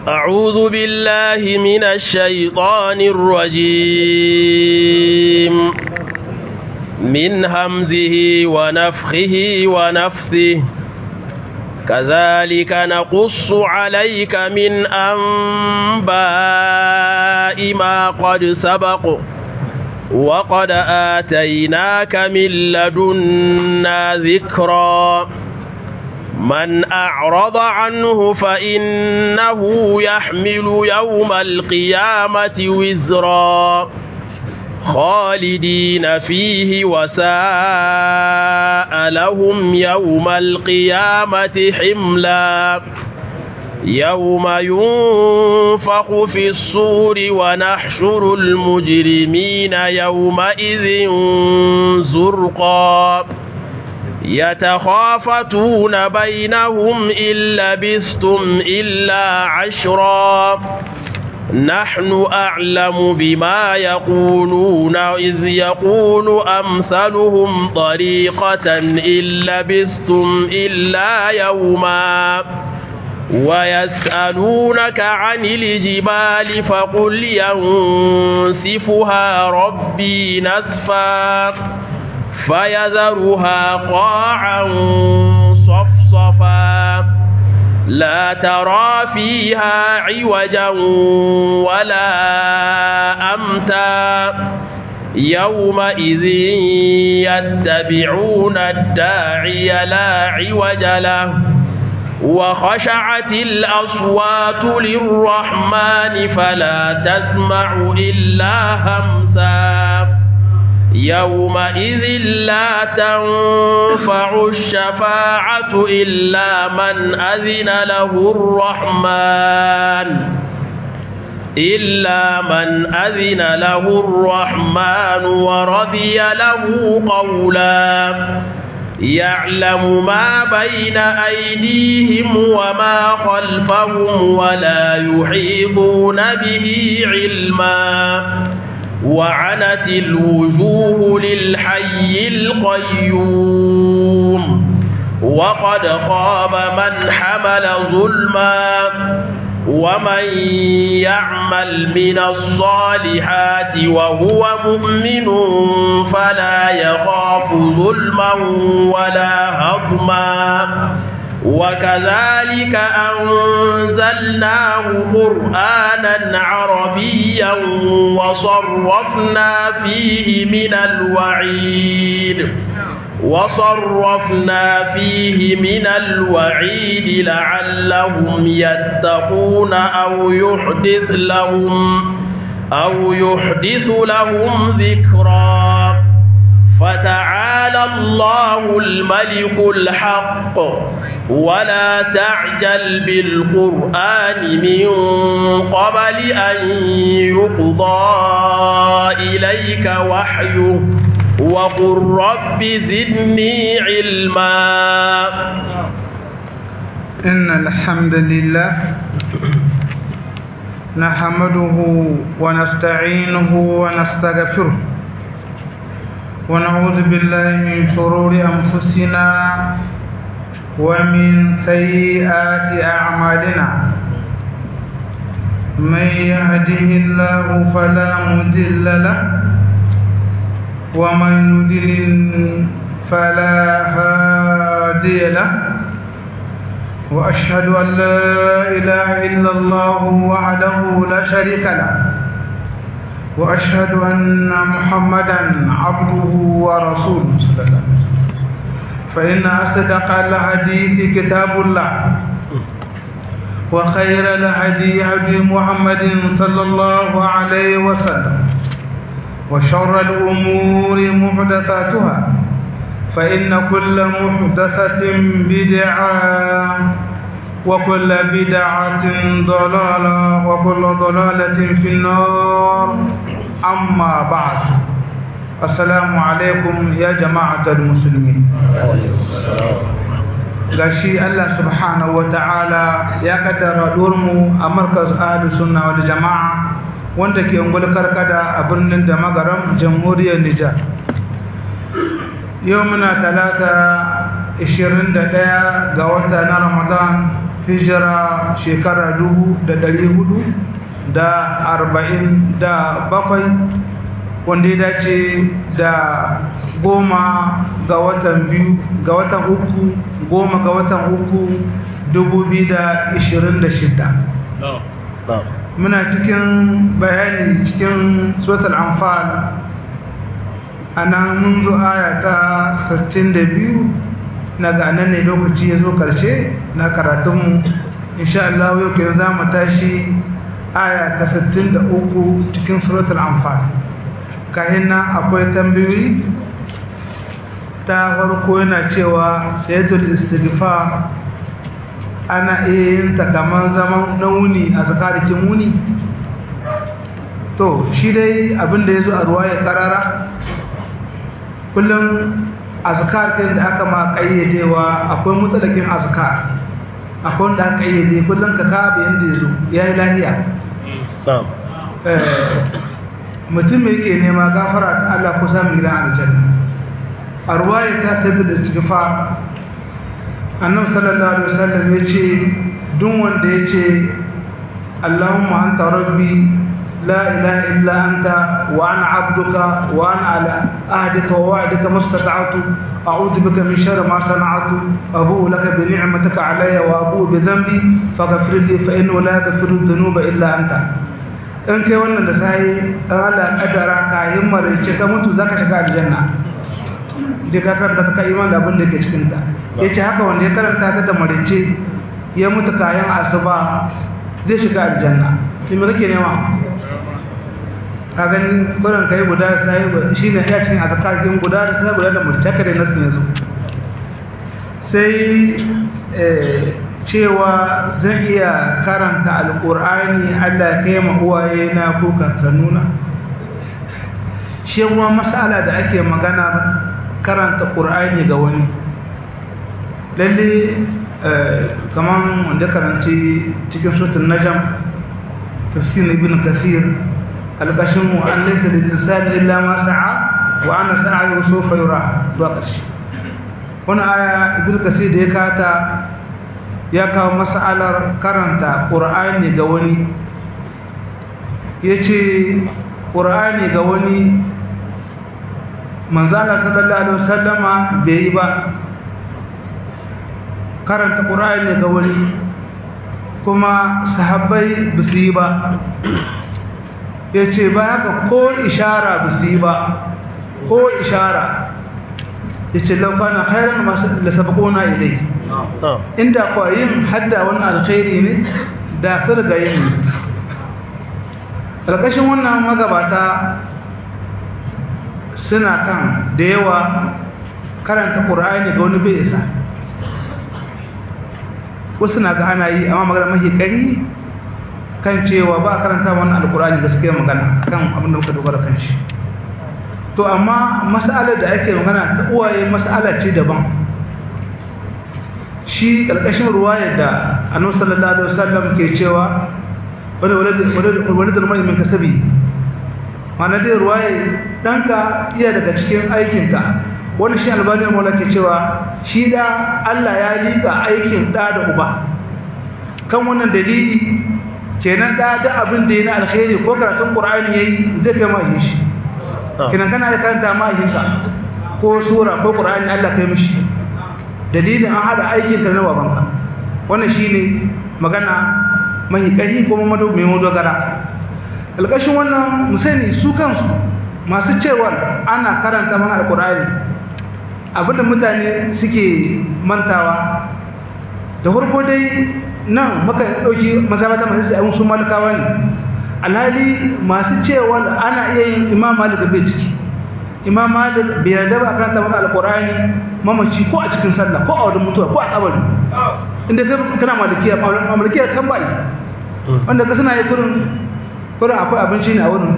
أعوذ بالله من الشيطان الرجيم من همزه ونفخه ونفثه كذلك نقص عليك من أنباء ما قد سبق وقد آتيناك من لدنا ذكرا من أعرض عنه فإنه يحمل يوم القيامة وزرا خالدين فيه وساء لهم يوم القيامة حملا يوم ينفخ في الصور ونحشر المجرمين يومئذ زرقا يتخافتون بينهم إن لبثتم إلا عشرا نحن أعلم بما يقولون إذ يقول أمثلهم طريقة إن لبثتم إلا يوما ويسألونك عن الجبال فقل ينسفها ربي نسفا فيذرها قاعا صفصفا لا ترى فيها عوجا ولا أمتا يومئذ يتبعون الداعي لا عوج له وخشعت الأصوات للرحمن فلا تسمع إلا همسا يومئذ لا تنفع الشفاعة إلا من أذن له الرحمن إلا من أذن له الرحمن ورضي له قولا يعلم ما بين أيديهم وما خلفهم ولا يحيطون به علما وعنت الوجوه للحي القيوم وقد خاب من حمل ظلما ومن يعمل من الصالحات وهو مؤمن فلا يخاف ظلما ولا هضما وكذلك أنزلناه قرآنا عربيا وصرفنا فيه من الوعيد وصرفنا فيه من الوعيد لعلهم يتقون أو يحدث لهم أو يحدث لهم ذكرا فتعالى الله الملك الحق ولا تعجل بالقرآن من قبل أن يقضى إليك وحيه وقل رب زدني علما إن الحمد لله نحمده ونستعينه ونستغفره ونعوذ بالله من شرور أنفسنا ومن سيئات أعمالنا من يهده الله فلا مضل له ومن يضلل فلا هادي له وأشهد أن لا إله إلا الله وحده لا شريك له وأشهد أن محمدا عبده ورسوله صلى الله عليه وسلم فإن أصدق الحديث كتاب الله وخير الهدي هدي محمد صلى الله عليه وسلم وشر الأمور محدثاتها فإن كل محدثة بدعة وكل بدعة ضلالة وكل ضلالة في النار أما بعد السلام عليكم يا جماعة المسلمين gashi Allah subhanahu wa ta'ala ya kaddara mu a markaz ahlus sunna wal jama'a wanda ke ungul karkada a birnin da magaram jamhuriyar Nijar yau muna talata 21 ga wata na Ramadan hijira shekara dubu da ɗari hudu da arba'in da bakwai wanda ya dace da goma ga watan biyu ga watan uku goma ga watan uku dubu biyu da ishirin da shida muna cikin bayani cikin suratul anfal a nan mun zo aya ta 62 na ga nan ne lokaci ya zo karshe na karatunmu insha Allah yau ke za mu tashi aya ta 63 cikin suratul anfal kayan nan akwai tambayoyi ta farko yana cewa sayyidul istighfar ana iya yin ta kamar zaman na wuni a zakarikin wuni to shi dai abinda ya zo a ruwa ya karara kullum azkar ɗin da aka ma ƙayyadewa akwai mutsalakin azkar akwai wanda aka ƙayyade kullum ka kaɓe yadda ya zo ya yi lahiya mutum mai ke nema gafara ta Allah ko samun gidan aljanna a ruwa ya ta sai da istighfar annabi sallallahu alaihi wasallam ya ce duk wanda ya ce Allahumma anta rabbi la ilaha illa anta wa ana abduka wa ana ala ahdika wa wa'dika mastata'tu a'udhu bika min sharri ma sana'tu abu'u laka bi ni'matika alayya wa abu'u bi dhanbi faghfir li fa innahu la yaghfiru dhunuba illa anta in kai wannan da sai Allah kadara ka himmar ce ka mutu zaka shiga aljanna da ka karanta ta iman da abin da ke cikin ta yace haka wanda ya karanta ta da marice ya mutu kayan asuba zai shiga aljanna to me kake nema ka gani kuran kai guda sai shine ya cikin azkarin guda da sai guda da marice haka dai nasu yanzu sai eh cewa zan iya karanta alkur'ani Allah kai ma uwaye na ko kakannuna shi kuma mas'ala da ake magana karanta qur'ani ga wani lalle kaman wanda karanci cikin suratul najm tafsir ibn kathir alqashin wa an laysa lil insani illa ma sa'a wa ana sa'ayu sawfa yura zuwa ƙarshe wannan aya ibn kathir da ya kata ya kawo mas'alar karanta ƙur'ani ga wani ya ce ƙur'ani ga wani manzana sallallahu alaihi wasallama bai yi ba karanta ƙur'ani ga wani kuma sahabbai ba su yi ba ya ce ba haka ko ishara ba su yi ba ko ishara ya ce laukana hairan masu da sabakona ilai inda kuwa yin hadda wannan alkhairi ne da su riga yin alƙashin wannan magabata suna kan da yawa karanta ƙura'ani ga wani bai isa wasu na ga ana yi amma magana mafi ƙari kan cewa ba a karanta wannan alƙura'ani gaskiya magana akan abin da muka dogara kan shi to amma mas'alar da ake magana ta uwaye mas'ala ce daban shi ƙarƙashin ruwayar da annabi sallallahu alaihi wasallam ke cewa wani wani da mai min kasabi mana dai ruwaye danka iya daga cikin aikinka wani shi albani maula ke cewa shi da Allah ya liƙa aikin da da uba kan wannan dalili kenan da da abin da yana alkhairi ko karatun qur'ani yayi zai kai ma yin shi kenan kana da karanta ma yinka ko sura ko qur'ani Allah kai mishi dalilin an hada aikin ka na babanka wannan shine magana mai ƙarfi kuma mado mai madogara alƙashin wannan musani su kansu masu cewar ana karanta mana alƙur'ani abinda mutane suke mantawa da farko dai nan maka ɗauki mazabata masu sa'ayun su malikawa ne alhali masu cewar ana iya yin imam malik bai ciki imam malik bai yarda ba karanta maka alƙur'ani mamaci ko a cikin sallah ko a wajen mutuwa ko a kabari inda kana malikiya malikiya kan bai wanda ka suna yi kurin kurin akwai abinci ne a wurin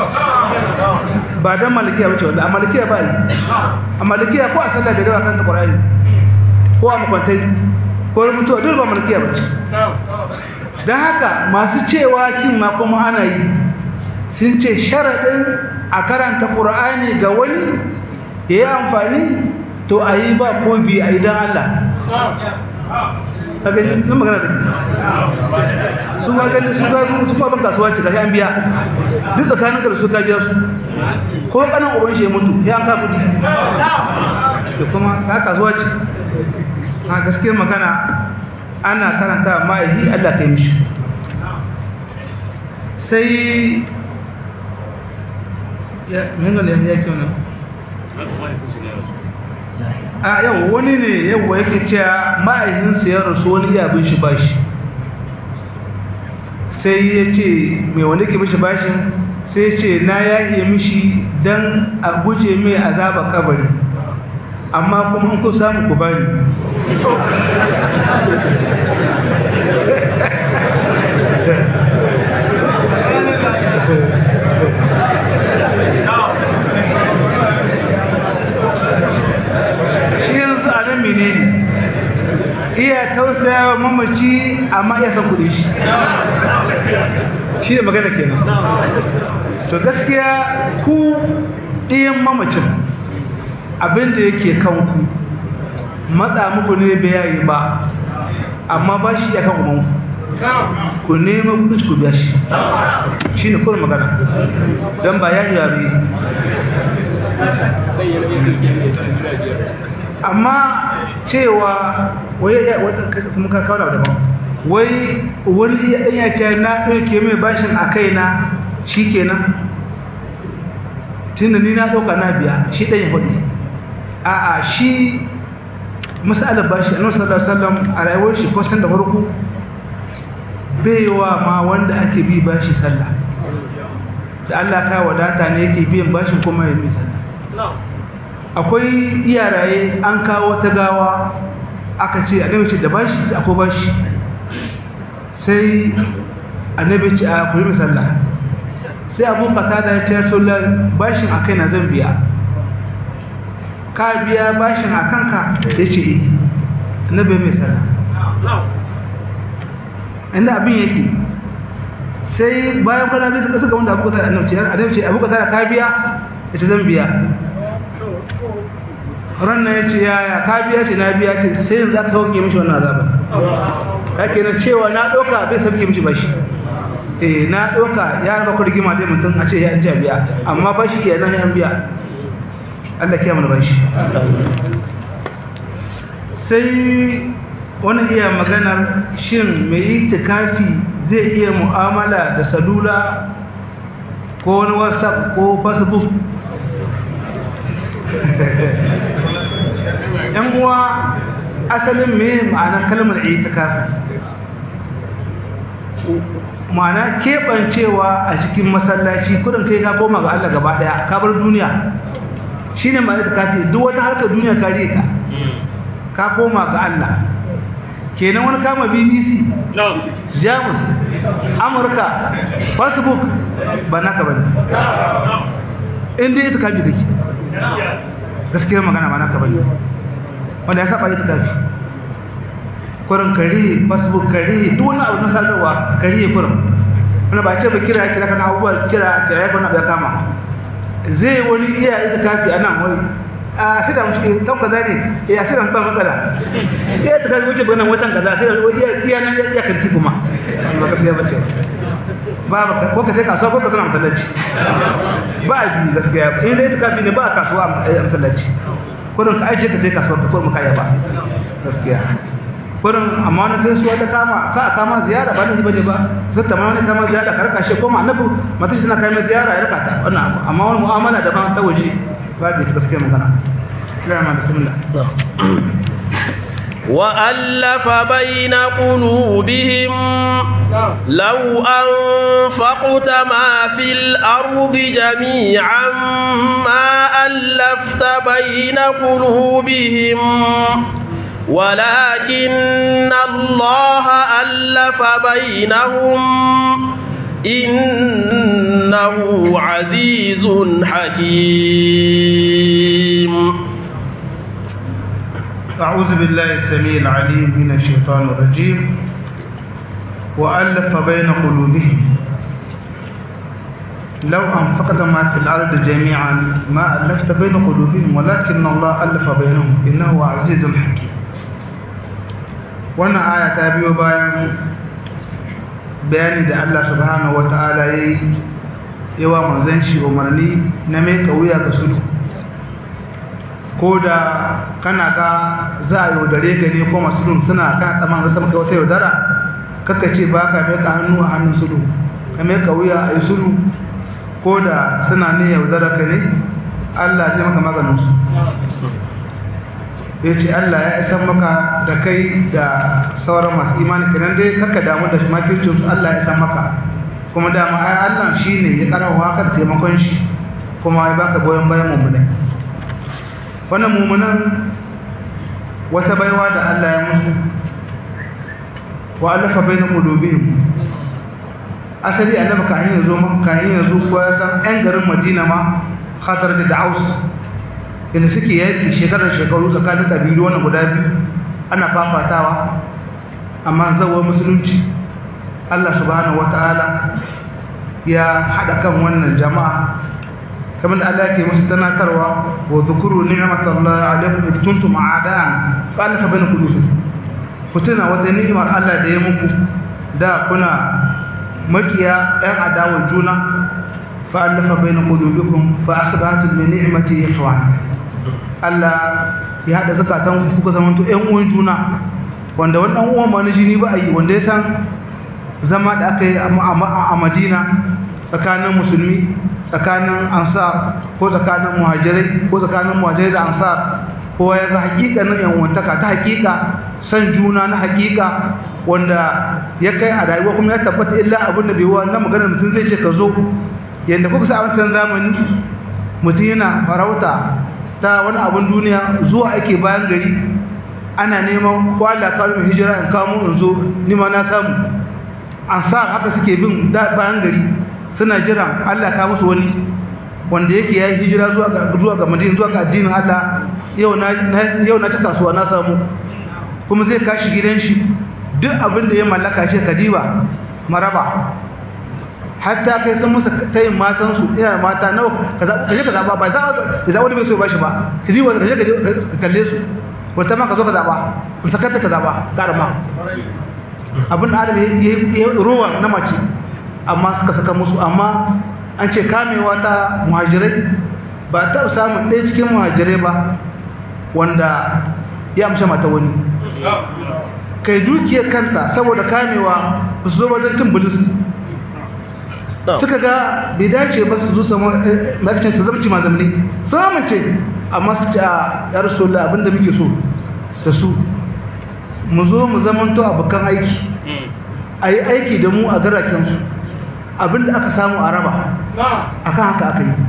ba don malikiya wace wanda a malikiya ba yi a malikiya ko a sallah bai gaba kan ta ƙwararri ko a makwantai ko mutuwa duk ba malikiya ba ce don haka masu cewa kin ma kuma ana yi sun ce sharaɗin a karanta ƙur'ani ga wani ya yi amfani to a yi ba ko biyu a yi don Allah ka gani nan magana da su ma gani su ga su ma ban kasuwa ce ga an biya duk tsakanin ka da su ka biya su ko kanan uban shi ya mutu ya an ka kudi da kuma ka kasuwa ce a gaskiyar magana ana karanta ma'aihi Allah kai mishi sai ya menga ne ya kyau a yau wani ne yau yake cewa ma'aikinsa ya rasu wani iya bin shi bashi sai ya ce mai wani ke mishi bashin sai ce na yaye mishi don a guje mai azaba kabari amma kuma in ku samu ku bani shi yanzu a nan menene iya tausaya wa mamaci amma iya san kudin shi shi da magana kenan to gaskiya ku ɗiyan mamacin abinda yake kanku matsa muku ne bai yayi ba amma ba shi ya kan umanku ku nema kudin ku biya shi shi ne kuma magana don ba ya yare amma cewa wai ya kuma ka kawo daban wai wani ya ɗan ya ce na ɗauke mai bashin a kaina shi kenan tunda ni na ɗauka na biya shi ɗan ya faɗi a'a shi masalar bashi annabi sallallahu alaihi wasallam a rayuwar shi kusan da farko baiwa ma wanda ake bi bashi sallah da Allah ka wadata ne yake biyan bashin kuma ya bi sallah akwai iyaraye an kawo wata gawa aka ce annabi ce da bashi akwai bashi sai annabi ce a kuri sallah sai abu kasa da ya ce rasulullah bashin akai na zan biya ka biya bashin a kanka ya ce annabi mai sallah inda abin yake sai bayan kwana biyu suka suka wanda abu kasa annabi annabi ce abu kasa ka biya ya ce zan biya ranar ya ce yaya ka biya ce na biya ce sai yanzu aka sauke mishi wannan azaba ka kenan cewa na ɗauka bai sauke mishi bashi eh na ɗauka ya raba ku rigima dai mutum a ce ya ji biya amma bashi iya nan ya biya Allah kiya mana bashi sai wani iya maganar shin mai itikafi zai iya mu'amala da salula ko wani whatsapp ko facebook yan uwa asalin me ma'ana kalmar itikafi ma'ana keɓancewa a cikin masallaci kudin kai ka koma ga Allah gaba daya ka bar duniya shine ma'ana itikafi duk wata harkar duniya ka ta ka koma ga Allah kenan wani kama BBC Jamus Amurka Facebook ba naka bane inda itikafi kake gaskiyar magana ba naka bane wanda ya saba ita kafi kurin kare facebook kare duk wani abu na sadarwa kare kurin wanda ba ce ba kira kira kana abubuwa kira kira ya kuna bai kama zai wani iya ita kafi a nan wani a sai da mushi kan kaza ne ya sai da ba matsala iya ta kafi wuce gwanan watan kaza sai da iya iya nan ya iya kanti kuma ba gaskiya bace ba ba ko ka sai kasuwa ko ka zama masallaci ba a biyu gaskiya in dai ita kafi ne ba a kasuwa a masallaci kurin ka aje ka je kasuwar ka kurin kaya ba gaskiya kurin amma wani gaisuwa ta kama ka kama ziyara ba da shi baje ba sai ta ma wani kama ziyara ka raka shi kuma annabi mata shi na kai mai ziyara ya raka ta wannan amma wani mu'amala da ban ta waje ba bi ta gaskiya magana kira ma bismillah وألف بين قلوبهم لو أنفقت ما في الأرض جميعا ما ألفت بين قلوبهم ولكن الله ألف بينهم إنه عزيز حكيم أعوذ بالله السميع العليم من الشيطان الرجيم وألف بين قلوبهم لو أنفقت ما في الأرض جميعا ما ألفت بين قلوبهم ولكن الله ألف بينهم إنه عزيز حكيم wannan aya ta biyo bayan bayani da Allah subhanahu wata'ala ya yi yawa manzan shi umarni na mai wuya ga sulhu ko da kana ga za a yaudare ka ne ko masu suna kan tsaman rasa maka wata yaudara kaka ce ba ka mai hannu a hannun sulhu ka mai wuya a yi sulhu ko da suna ne yaudara ka ne Allah zai maka maganinsu ya ce Allah ya isan maka da kai da sauran masu imani kenan dai kaka damu da makircinsu Allah ya isan maka kuma dama ai Allah shi ne ya karawa haka da taimakon shi kuma ya baka goyon bayan mummunai wannan mummunan wata baiwa da Allah ya musu wa allafa bainal qulubihim asali annabi kahin yazo man kahin yazo ko ya san ɗan garin Madina ma khatar da Aus inda suke yaki shekarar shekaru tsakanin kabilu wannan guda biyu ana fafatawa amma zawo musulunci Allah subhanahu wataala ya hada kan wannan jama'a kamar da Allah yake musu tanakarwa wa zukuru ni'matallahi alaikum id kuntum a'daan fa alafa baina qulubikum ku tuna wata ni'imar Allah da ya muku da kuna makiya ɗan adawa juna fa alafa baina qulubikum fa asbahtum bi ni'mati ikhwana Allah ya hada zakatan ku kuka zamanto ƴan uwan juna wanda wannan uwan ma na jini ba a yi wanda ya san zama da aka yi a Madina tsakanin musulmi tsakanin ansar ko tsakanin muhajirai ko tsakanin muhajirai da ansar kowa ya ga hakikanin yanwantaka ta hakika san juna na hakika wanda ya kai a rayuwa kuma ya tabbata illa abin da bai wa na maganar mutum zai ce ka zo yadda kuka sa wancan zamani mutum yana farauta ta wani abin duniya zuwa ake bayan gari ana neman kwala kalmar hijira in kamo in zo ni ma na samu ansar haka suke bin bayan gari suna jiran Allah ka musu wani wanda yake yayi hijira zuwa ga zuwa ga Madina zuwa ga addinin Allah yau na yau na ta kasuwa na samu kuma zai kashi gidan shi duk abin da ya mallaka shi kadiba maraba hatta kai sun musu tayin matan su ina mata nawa kaza kaje kaza ba ba za da wani bai so ba shi ba kadiba kaje kaje kalle su wata ma ka zo ka zaba ku sakata ka zaba karama abin da adam ya ruwa na mace amma suka saka musu amma an ce kamewa ta muhajirai ba ta samun ɗaya cikin muhajirai ba wanda ya amsha mata wani kai dukiyar kanta saboda kamewa ba su zo wajen cin bulis suka ga bai dace ba su zo samu makicin su zamci mazamni sun amince amma su ce a yar sola abinda muke so da su mu zo mu zamanto abokan aiki a yi aiki da mu a garakensu abinda aka samu a raba akan haka aka yi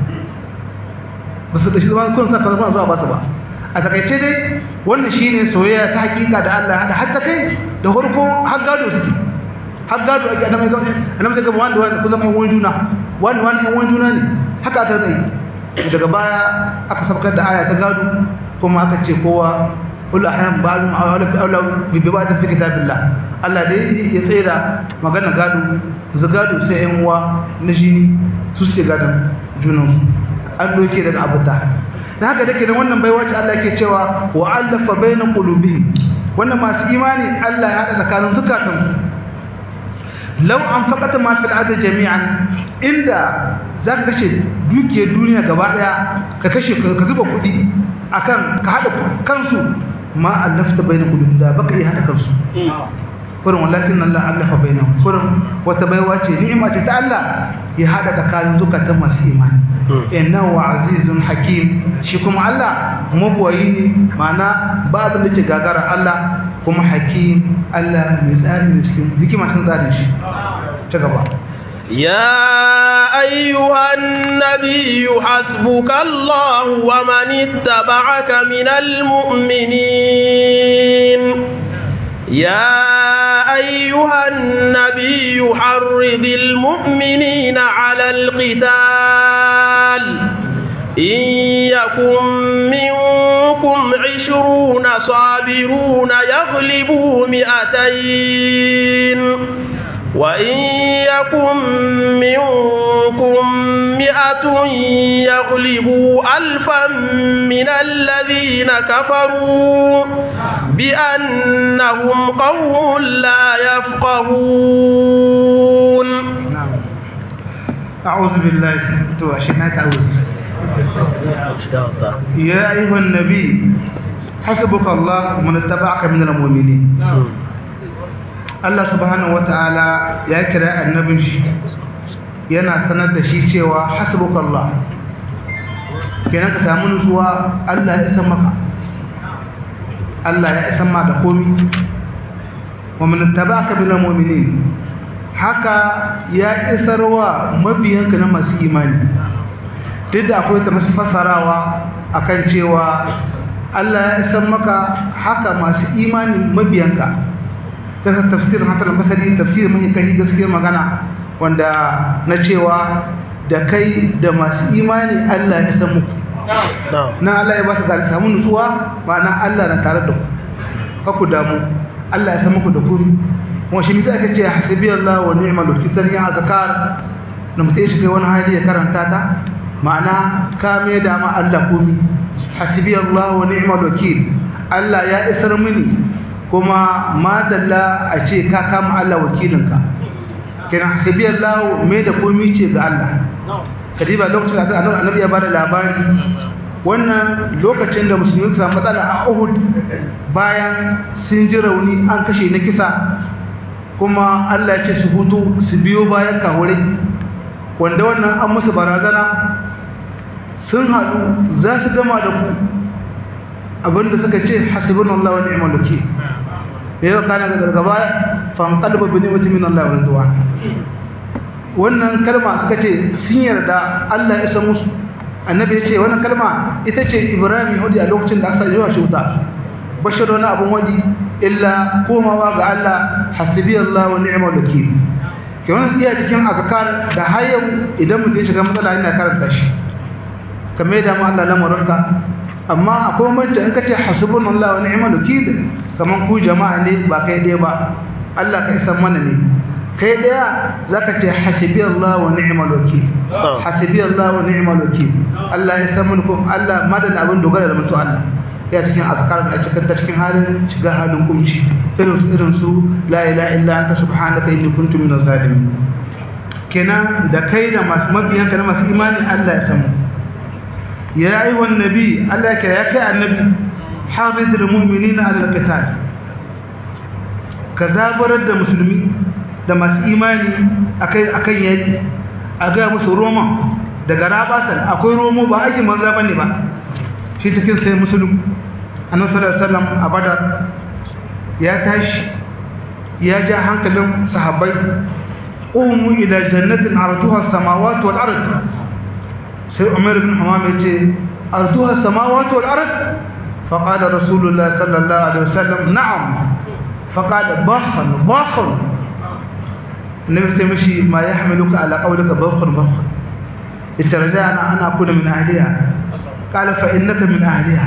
ba su da shi zama kun sa kalmar zuwa ba su ba a takaice dai wannan shine soyayya ta hakika da Allah hada hatta kai da farko har gado suke har gado ake annabi ga annabi ga wanda wanda kullum ai wani juna wanda wanda ai wani juna ne haka aka tsaye daga baya aka sabkar da aya ta gado kuma aka ce kowa kullu ahyan ba'dhum awla bi awla bi ba'd fi kitabillah Allah dai ya tsaye da magana gado zagado sai yan uwa na shi su suke gadon junansu an doke daga abuta da haka dake da wannan baiwa ce Allah yake cewa wa allafa baina qulubihim wannan masu imani Allah ya hada tsakanin zukatansu law anfaqata ma fil ardi jami'an inda zaka kashe dukiyar duniya gaba daya ka kashe ka zuba kuɗi akan ka hada kansu ma allafta baina qulubihim da baka iya hada kansu kurin walakin Allah allafa bainahum kurin wata baiwa ce ni'ima ce ta Allah ya hada tsakanin zukatan masu imani innahu azizun hakim shi kuma Allah mabuwayi ne mana ba abin da ke gagara Allah kuma hakim Allah mai tsari ne cikin hikima cikin tsarin shi ci gaba يا أيها النبي حسبك الله ومن اتبعك من المؤمنين يا أيها النبي حرض المؤمنين على القتال إن يكن منكم عشرون صابرون يغلبوا مئتين وإن يكن منكم مئة يغلبوا ألفا من الذين كفروا بأنهم قوم لا يفقهون نعم أعوذ بالله تو عشان أتعوذ يا أيها النبي حسبك الله من اتبعك من المؤمنين Allah subhanahu wata'ala ya kira annabin shi yana sanar da shi cewa hasbukallah kenan ka samu nutsuwa Allah ya san maka Allah ya san ma da komi wa man tabaka bil mu'minin haka ya isarwa mabiyanka na masu imani duk da akwai ta masu fasarawa akan cewa Allah ya san maka haka masu imani mabiyanka daga tafsirin hatar basari tafsirin mai kai gaskiyar magana wanda na cewa da kai da masu imani Allah ya san muku na Allah ya ba su gari samu nutsuwa ba na Allah na tare da ku kaku damu Allah ya san muku da kuri kuma shi misali aka ce hasibi Allah wa ni'mal wakil ya azkar na mutai shi kai wani hali ya karanta ta ma'ana ka mai da ma Allah komi hasibi Allah wa ni'mal wakil Allah ya isar mini kuma madalla a ce ka kama Allah wakilinka kenan hasibi Allah mai da komi ce ga Allah kadiba lokacin da annabi ya bada labari wannan lokacin da musulmi suka matsala a Uhud bayan sun ji rauni an kashe na kisa kuma Allah ya ce su hutu su biyo bayan kawure wanda wannan an musu barazana sun haɗu za su gama da ku abinda suka ce hasbunallahu wa ni'mal wakeel yau kana ga gaba fan qalba bi ni'mati min Allah wa ridwan wannan kalma suka ce sun yarda Allah ya san musu annabi ya ce wannan kalma ita ce Ibrahim hudi a lokacin da aka yi wa shuta bashar wani abun wadi illa komawa ga Allah hasbi Allah wa ni'mal wakeel ke wannan iya cikin azkar da har yau idan mutum ya shiga matsala yana karanta shi kamar da mu Allah lamarinka amma akwai mace in kace hasbunallahu wa ni'mal wakeel kaman ku jama'a ne ba kai dai ba Allah kai san mana ne kai daya zaka ce hasbiyallahu wa ni'mal wakeel hasbiyallahu wa ni'mal wakeel Allah ya san mulkum Allah madan abin dogara da mutu Allah ya cikin azkar da ake kanta cikin halin shiga halin kumci irin su irin su la ilaha illa anta subhanaka inni kuntu minaz zalimin kenan da kai da masu mabiyanka da masu imani Allah ya san mu يا أيها النبي ألا يا النبي حارد المؤمنين على القتال كذابر المسلمين da masu imani akai akan yaki a ga musu roma daga rabatan akwai romo ba ake manza bane ba shi cikin sai musulmi annabi sallallahu alaihi wasallam a badar ya tashi ya ja hankalin sahabbai umu ila jannatin arduha samawati wal ard sai umar ibn hamam yace arduha samawati wal ard faqala rasulullah sallallahu alaihi wasallam na'am faqala bakhan bakhan nabi sai mishi ma yahmiluka ala qawlika bakhan bakhan itarja'na ana akuna min ahliha qala fa innaka min ahliha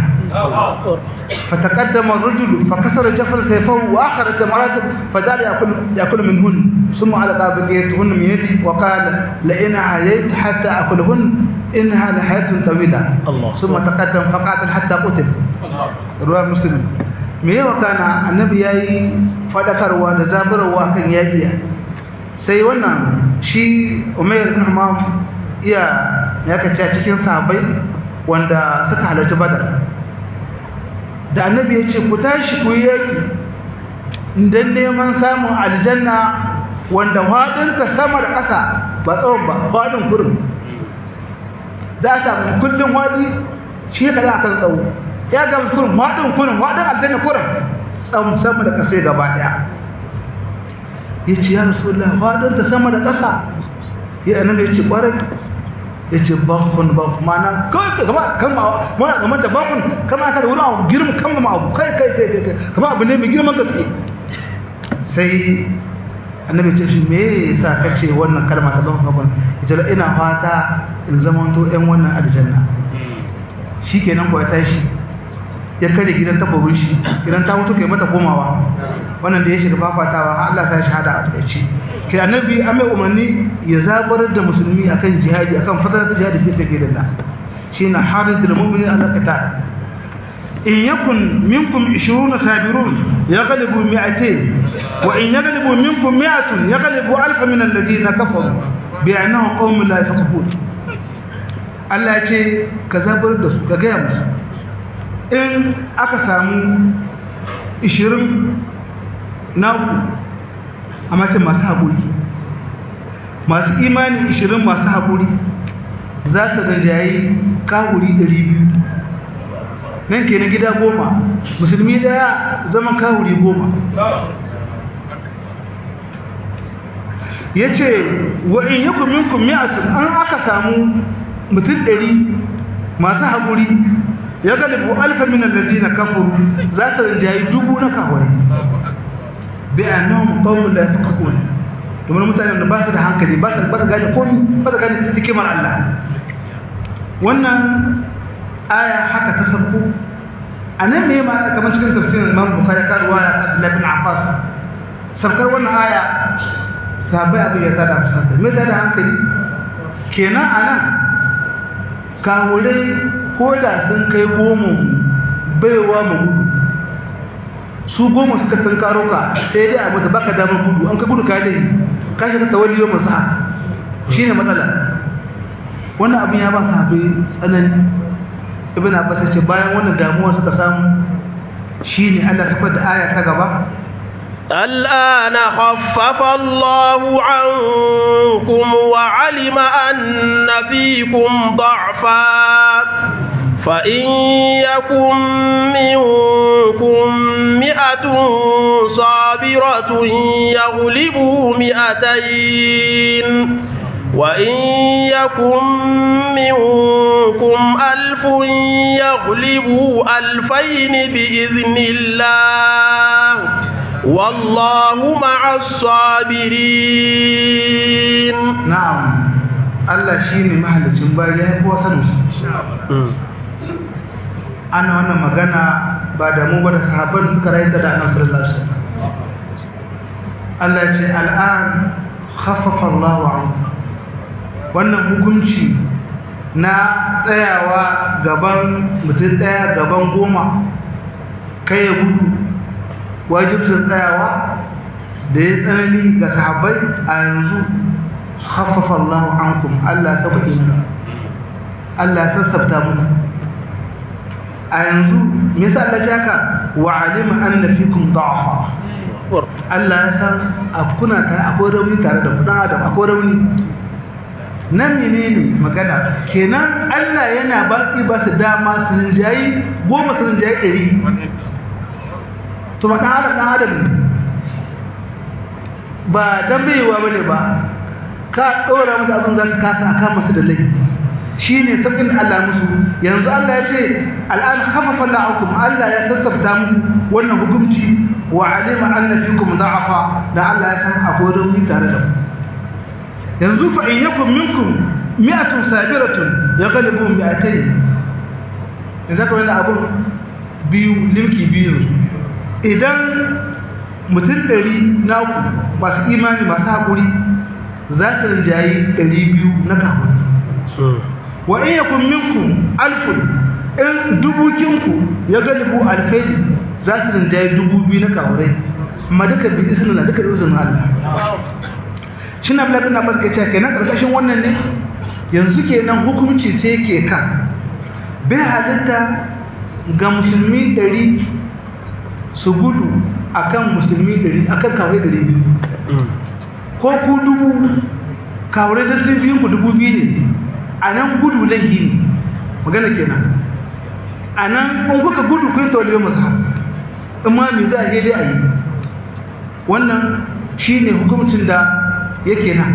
فتقدم الرجل فكسر جفر سيفه واخر جمرات فجعل ياكل ياكل منهن ثم علق بقيتهن من يدي وقال لئن عييت حتى اكلهن انها لحياه طويله الله. ثم تقدم فقاتل حتى قتل رواه مسلم me yawa kana annabi yayi fadakarwa da zaburarwa kan yaƙi sai wannan shi Umair ibn Hammam iya ya kace cikin sahabbai wanda suka halarci Badar da annabi ya ce ku tashi ku yi yaƙi don neman samun aljanna wanda faɗinta sama da ƙasa ba tsawon ba faɗin kurin za a samu kullum faɗi shi ya kaɗa akan tsawo ya ga kurin faɗin kurin faɗin aljanna kurin tsawon sama da ƙasa gaba ɗaya ya ce ya rasu Allah faɗinta sama da ƙasa ya annabi ya ce ƙwarai ya ce bakon bakon mana kawai kama kama mana kamar da bakon kama ka da wani abu girma kama ma abu kai kai kai kai kama abu ne mai girman gaske sai annabi ce shi me yasa kace wannan kalma ta bakon bakon ita ina fata in zamanto ɗan wannan aljanna shikenan ko ya tashi ya kare gidan takobin shi gidan ta mutu kai mata komawa wannan da ya shiga fafatawa har Allah ta shahada a takaice kai annabi an mai umarni ya zabar da musulmi akan jihadi akan fadar da jihadi fi sabilillah shine haridul mu'minin ala qital in yakun minkum 20 sabirun yaghlibu 200 wa in yaghlibu minkum 100 yaghlibu alf min alladhina kafaru bi'annahum qaumun la yafqahun Allah ya ce ka zabar da su ka gaya musu in aka samu 20 na ku a mace masu haƙuri masu imani 20 masu haƙuri za su gajayi kahuri 200 nan kenan gida goma musulmi daya zaman kahuri goma ya ce wa in yi kuminkun mi'atun an aka samu mutum ɗari masu haƙuri ya galibu alfa minan lalzi na kafuru za su rinjayi dubu na kahurai bai a nan ƙaunin da ya fi kakoni domin mutane da ba su da hankali ba su gane komi ba su gane hikimar Allah wannan aya haka ta sabko a nan ne ma kamar cikin tafsirin Imam Bukhari ka ruwaya ta Abdullah bin Abbas sabkar wannan aya sabai abin ya tada musa me tada hankali kenan anan kawure ko da sun kai goma baiwa mu gudu su goma suka tunkaro ka sai dai a mata baka damar gudu an ka gudu ka dai ka shiga tawalli yau masu shine matsala wannan abin ya ba su haɓe tsanani ibn abbas ce bayan wannan damuwa suka samu shine Allah sifar da aya ta gaba الآن خفف الله عنكم وعلم أن فيكم ضعفا فإن يكن منكم مئة صابرة يغلبوا مئتين وإن يكن منكم ألف يغلبوا ألفين بإذن الله والله مع الصابرين نعم Allah shi ne mahallicin bayan ya kuwa sanin su ana wannan magana ba da mu ba da sahabban suka rayu da annabi sallallahu alaihi wasallam Allah ya ce al'an khaffafa Allahu ankum wannan hukunci na tsayawa gaban mutum daya gaban goma kai ya gudu wajibcin tsayawa da ya tsanani ga sahabbai a yanzu haffafa Allah ankum Allah ya sauka ina Allah ya sassabta muku a yanzu me yasa Allah ya haka wa alima anna fikum da'afa Allah ya san kuna tare akwai rauni tare da kudan adam akwai rauni nan menene magana kenan Allah yana baki ba su dama su rinjayi goma su rinjayi ɗari to ba ɗan adam ɗan adam ne ba dan baiwa bane ba ka ɗora musu abin za su kasa akan masu da laifi shi ne sauƙin Allah musu yanzu Allah ya ce al'an kafafa la'akum Allah ya sassabta muku wannan hukunci wa alima anna fikum da'afa da Allah ya san akwai rauni tare da ku yanzu fa in yakum minkum mi'atun sabiratun yaghlibu mi'atayn yanzu ka wani abu biyu limki biyu idan mutum ɗari naku masu imani masu haƙuri za ta rinjayi ɗari biyu na kafin wa in yakun minkum alfun in dubukinku ya galibu alfai za ta rinjayi dubu biyu na kawurai amma duka bi isna duka da izinin Allah shi na bilabin na masu gaciya kenan ƙarƙashin wannan ne yanzu kenan hukunci sai ke kan bai halitta ga musulmi ɗari su gudu akan musulmi ɗari akan kawai ɗari biyu ko ku dubu kawai da sun biyu ku dubu biyu ne a nan gudu laihi ne magana kenan a nan in kuka gudu kun tauliyar masu in ma mai za a yi dai a yi wannan shi ne hukumcin da yake nan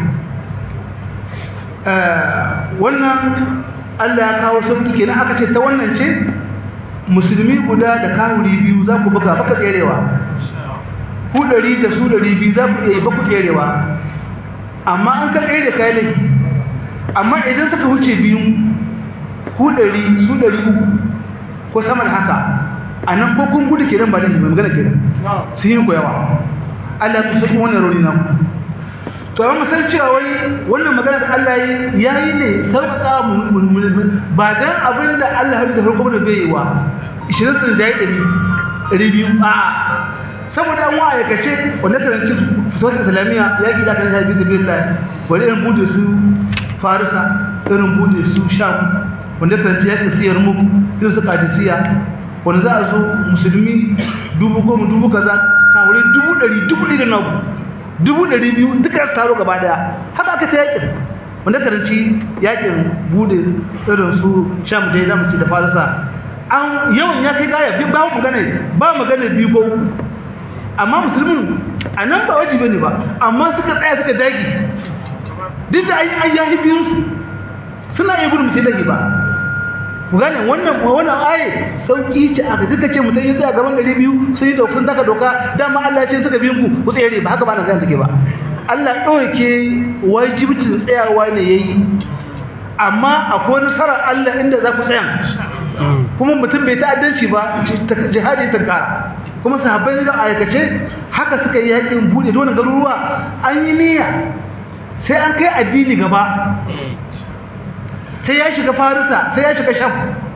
wannan allah ya kawo sauki kenan aka ce ta wannan ce musulmi guda da kawuri biyu za ku buga baka tserewa ku ɗari da su ɗari biyu za ku iya yi baku tserewa amma an kan ɗaya da kayan laifi amma idan suka wuce biyu ku ɗari su ɗari uku ko sama da haka a nan ko kun gudu kenan ba da mai magana kenan su yi ku yawa Allah ku saki wannan rauni na ku to amma san cewa wai wannan magana da Allah ya yi ne sauƙaƙa ba dan abin da Allah ya da farko da bai yi wa ishirin sun jayi ɗari ɗari biyu a saboda an wa aikace wanda karanci fitowar islamiyya ya ƙi da kan shafi da biyu lai wani irin bude su farisa irin bude su sham wanda karanci ya ƙi siyar mu irin su kadisiya wanda za a zo musulmi dubu goma dubu kaza kawai dubu ɗari dubu ɗari da nagu dubu ɗari biyu duka su taro gaba daya haka aka ta yakin wanda karanci yakin bude irin su sham dai zamu ci da farisa an yawan ya kai gaya bi ba magana ba magana biyu ko uku amma musulmin a nan ba wajibi ne ba amma suka tsaya suka dagi duk da an yahi biyun su suna iya gudun mutum lagi ba ku gane wannan wannan aye sauki ce aka duka ce mutum yin tsaya gaban gari biyu sun yi sun taka doka dama Allah ya ce suka biyan ku ku tsere ba haka ba na gane take ba Allah ɗauke wajibcin tsayawa ne yayi amma akwai nasarar Allah inda za ku tsaya kuma mutum bai ta'addanci ba jihadi ta kara kuma sahabbai da aikace haka suka yi yakin bude dole garuruwa an yi niyya sai an kai addini gaba sai ya shiga farisa sai ya shiga sham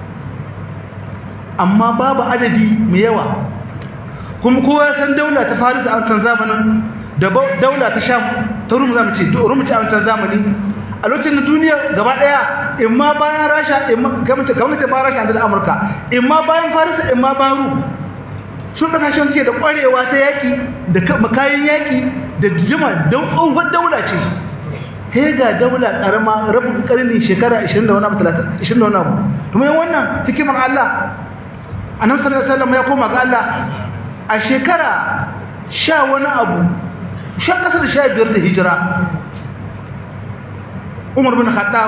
amma babu adadi mai yawa kuma kowa san daula ta farisa a wancan zamanin da daula ta sham ta rum zamu ce rum ce a wancan zamani a lokacin na duniya gaba daya in ma bayan rasha in ma kamar kamar ta bayan rasha da amurka in ma bayan farisa in ma bayan rum sun kasashen suke da kwarewa ta yaki da makayin yaki da jima don tsohon daula ce sai ga daula karama rabin karni shekara 20 da wani abu 30 20 da wani abu kuma yin wannan hikimar Allah annabi sallallahu alaihi wasallam ya koma ga Allah a shekara sha wani abu sha kasa da sha biyar da hijira Umar bin Khattab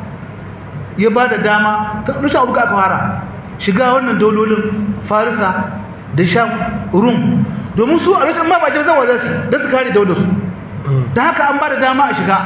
ya ba da dama ta rushe abu ka fara shiga wannan daulolin Farisa da Sham Rum domin su a lokacin ma ba jama'a za su da su kare daular su da haka an ba da dama a shiga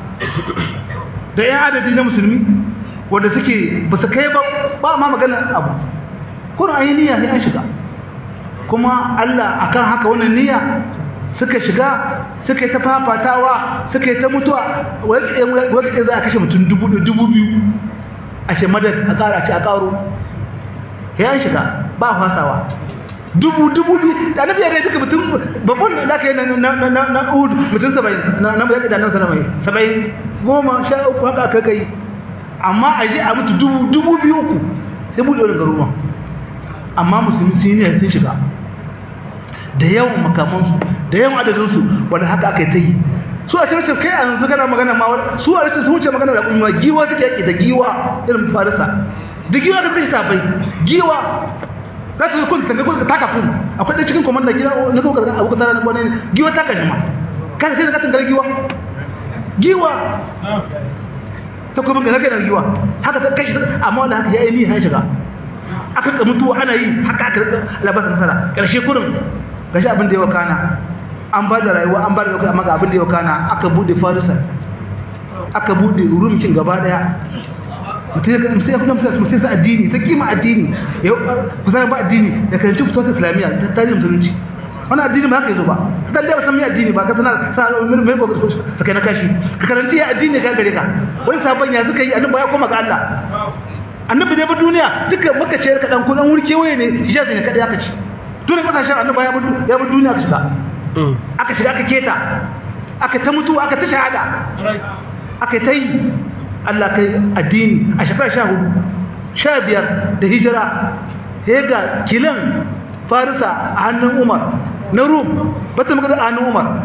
da yan adadi na musulmi wanda suke ba su kai ba ba ma magana abu kuna an yi niyya ne an shiga kuma Allah akan haka wannan niyya suka shiga suka yi ta fafatawa suka yi ta mutuwa wakil za a kashe mutum dubu biyu a ce madad a ƙara a ce a ƙaro ya an shiga ba fasawa dubu dubu biyu da na biyar duka mutum babban da aka yi na uhud mutum saba'in na yaƙi da nan sanamai saba'in goma sha uku haka aka kai amma a je a mutu dubu dubu biyu uku sai buɗe wani garuruwan amma musulmi sun yi sun shiga da yawan makamansu da yawan adadinsu wanda haka aka yi ta yi su a cikin kai a yanzu kana magana ma su a cikin su wuce magana da kuma giwa suke yaƙi da giwa irin farisa da giwa ta kashe tafai giwa za ta zo kun tanga kun taka kun akwai ɗan cikin komanda gida na kuma kaza abu kaza na wani giwa ta kashe ma kada sai da katin gar giwa giwa ta kuma ga kai da giwa haka ta kashe amma wanda haka ya yi ni ha shiga aka ka mutuwa ana yi haka aka labasa nasara karshe kurin gashi abin da ya wakana an ba da rayuwa an ba da lokaci amma ga abin da ya wakana aka bude farisa aka bude rumcin gaba daya mutum ya mutum ya kuma mutum sa addini ta kima addini ya kusan ba addini da karanci fitowar islamiyya ta tarihin musulunci wani addini ba haka yazo ba dan da ba san me addini ba ka sana sana mai ko ka kai na kashi ka karanci ya addini ka gare ka wani sabon ya suka yi annabi ya koma ga Allah annabi ne ba duniya duka maka ce ka dan kudan wurke waye ne hijaz ne kada aka ci dole kasashen annabi ya ba ya ba duniya ka shiga aka shiga aka keta aka ta mutu aka ta shahada aka ta yi Allah kai addini a shekara sha hudu sha biyar da hijira sai ga kilan farisa a hannun umar na rum ba ta magana a hannun umar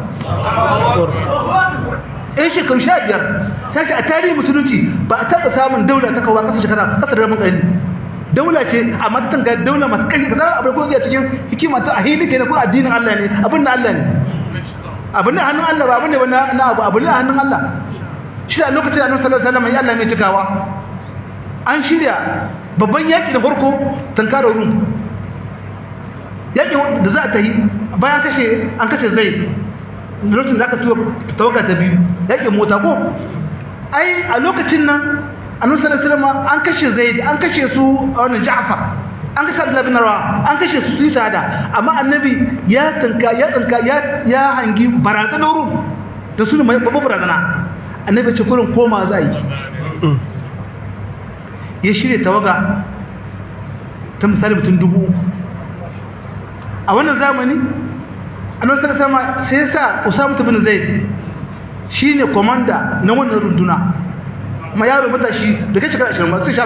yan shekaru sha biyar ta ce a tarihin musulunci ba a taɓa samun daula ta kawo ƙasa shekara ƙasa da rabin ƙarni daula ce amma ta tanga daula masu ƙarfi ka zara abin kuma cikin hikima ta a hili ke na kuma addinin Allah ne abin na Allah ne abin na hannun Allah ba abin ne na abu abin na hannun Allah shi a lokacin annabi sallallahu alaihi wasallam ya Allah mai cikawa an shirya babban yaki da farko tankara rum yaki da za ta yi bayan kashe an kashe zai lokacin da aka tuwa tawaga ta biyu yakin mota ko ai a lokacin nan annabi sallallahu alaihi wasallam an kashe zaid an kashe su a wannan ja'far an kashe abdullah bin rawa an kashe su su shahada amma annabi ya tanka ya tanka ya ya hangi barazanar rum da su ne babban barazana annabi ce kurin koma za yi ya shirya tawaga ta misali mutum dubu uku a wannan zamani annabi sallallahu alaihi sai sa Usama bin Zaid shine komanda na wannan runduna ma yaro matashi da kai shekara 20 sai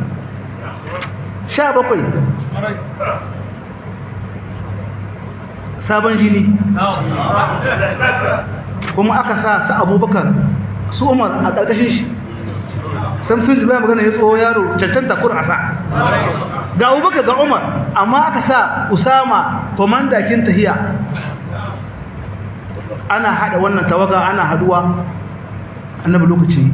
17 17 sabon jini kuma aka sa su abubakar su umar a ƙarƙashin shi sam sun ji magana ya tsoho yaro cancanta kur a sa ga abubakar ga umar amma aka sa usama komandakin tahiya ana haɗa wannan tawaga ana haduwa annabi lokaci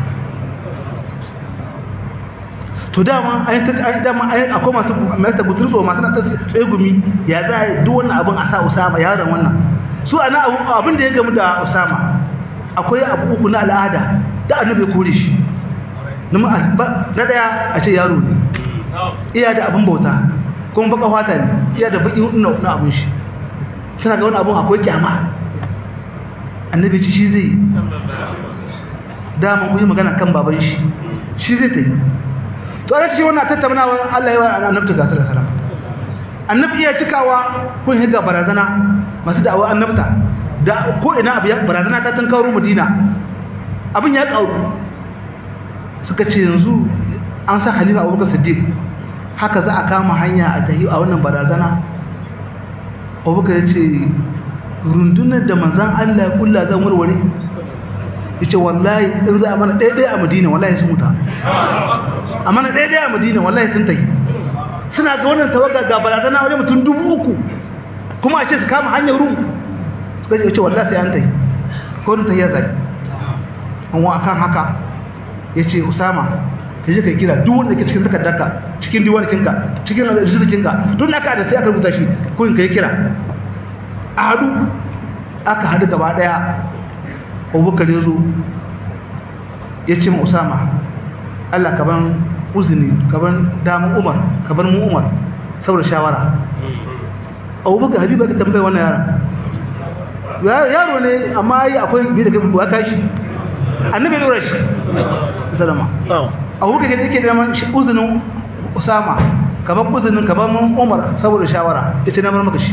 to dama an ta dama an akwai masu mai ta gutsurso masu na tsaye gumi ya za a duk wannan abin a sa usama yaron wannan su ana abin da ya gamu da usama akwai abu uku na al'ada da annabi kore shi na daya a ce yaro ne iya da abin bauta kuma baka fata ne iya da baki na na abin shi suna ga wani abin akwai kyama annabi ci shi zai dama ku yi magana kan baban shi shi zai ta yi to ana ce wannan tattaunawa Allah ya wa annabta ga sallallahu alaihi wasallam annabi iya cikawa kun higa barazana masu da'awa annabta da ko ina abu ya barazana ta tankaro Madina abin ya kauru suka ce yanzu an sa Khalifa Abubakar Siddiq haka za a kama hanya a tahi a wannan barazana Abubakar ya ce rundunar da manzan Allah ya kulla zan warware yace wallahi in za a mana ɗaya a Madina wallahi sun muta a mana ɗaya a Madina wallahi sun tafi suna ga wannan tawaga ga barazana wajen mutum dubu uku kuma a ce su kama hanyar rum suka ce yace wallahi sai an tafi ko ta ya zai an wa akan haka yace Usama ka je ka kira duk wanda ke cikin takardarka cikin diwanikinka cikin rizikinka duk naka da sai aka rubuta shi ko in kai kira a hadu aka hadu gaba daya abubakar ya zo ya ce ma usama allah ka ban uzini ka ban damun umar ka ban mu umar saboda shawara abubakar habiba ka tambaye wannan yara yaro ne amma yi akwai biyu da gabi ka shi annabi ya dora shi salama abubakar ya ke neman uzinin usama ka ban uzinin ka ban umar saboda shawara ya ce neman maka shi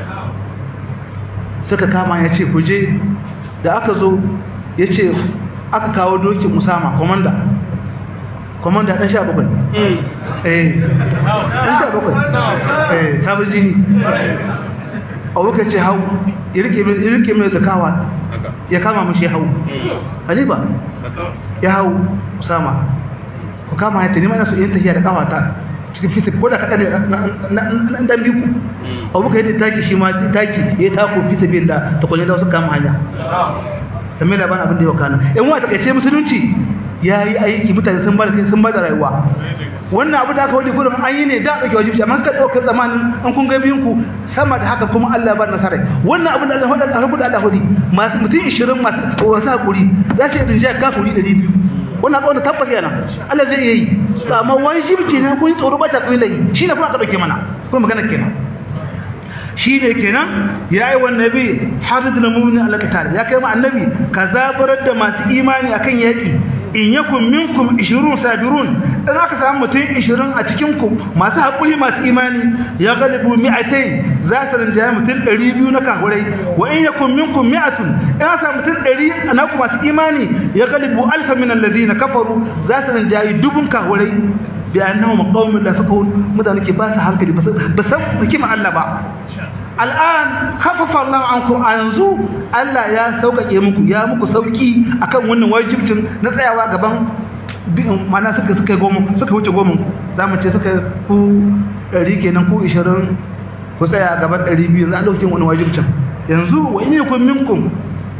suka kama ya ce ku je da aka zo ya ce aka kawo dokin usama komanda komanda ɗan sha bakwai eh ɗan sha bakwai eh sabon jini abubakar ce hau ya rike mai zakawa ya kama mashi hau halifa ya hau usama ku kama ya tani mana su yin tafiya da kawata cikin fisik ko da kaɗa ne na ɗan biku abubakar yadda taki shi ma taki ya tako fisa biyan da takwanin da wasu kama hanya kamar da bana abin da yau kana yan wa takaice musulunci ya yi aiki mutane sun bada kai sun bada rayuwa wannan abu da aka wadi gurin an yi ne da ɗauke wajibi amma suka ɗauka zamanin an kun ga biyun ku sama da haka kuma Allah ba nasara wannan abu da Allah hada Allah da Allah hadi masu mutum 20 masu wasu hakuri za su yi dinja kafuri 200 wannan tsawon da tabbas yana Allah zai iya yi amma wajibi ne kun tsoro ba ta kai lai shi ne kuma aka ɗauke mana kuma magana kenan shi ne kenan ya yi wannan nabi harid na mummuni alaƙatar ya kai ma annabi ka zaburar da masu imani akan yaƙi in yakun minkum 20 sabirun in aka samu mutum 20 a cikin ku masu haƙuri masu imani ya galibu mi'atain za su rinjaye mutum 200 na kahurai wa in yakun minkum mi'atun in aka samu mutum 100 na ku masu imani ya galibu alfa min alladhina kafaru za su rinjaye dubun kahurai bi annahum qaumun la yafqahun mutane ke ba su hankali ba san hikima Allah ba al'an khaffafa Allah ankum a yanzu Allah ya sauƙaƙe muku ya muku sauki akan wannan wajibcin na tsayawa gaban mana suka suka goma suka wuce goma zamu ce suka ku 100 kenan ku 20 ku tsaya gaban 200 za a dauke wannan wajibcin yanzu wa in yakum minkum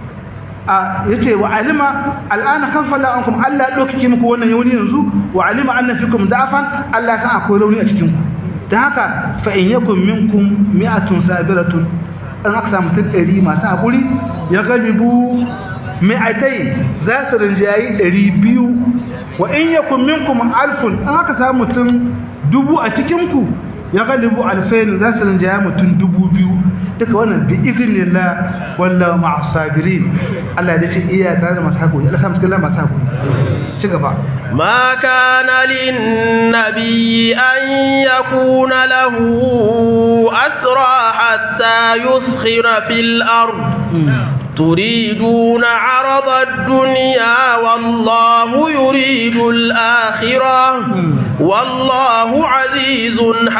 a yace wa alima al'ana khaffafa ankum Allah ya dauke muku wannan yauni yanzu wa alima anna fikum da'afan Allah ya san akwai rauni a cikin ku da haka fa'in yakun minkum mi'atun sabiratun an aka samu tun ɗari masu haƙuri ya galibu mi'atai za su rinjayi ɗari biyu wa in yakun minkum alfun an aka samu tun dubu a cikinku ya galibu alfain za su rinjayi mutum dubu biyu duka wannan bi izinillah wallahu ma'a sabirin Allah ya ce iya tare da masu haƙuri Allah samu cikin masu haƙuri ci gaba ما كان للنبي أن يكون له أسرى حتى يسخر في الأرض تريدون عرض الدنيا والله يريد الآخرة والله عزيز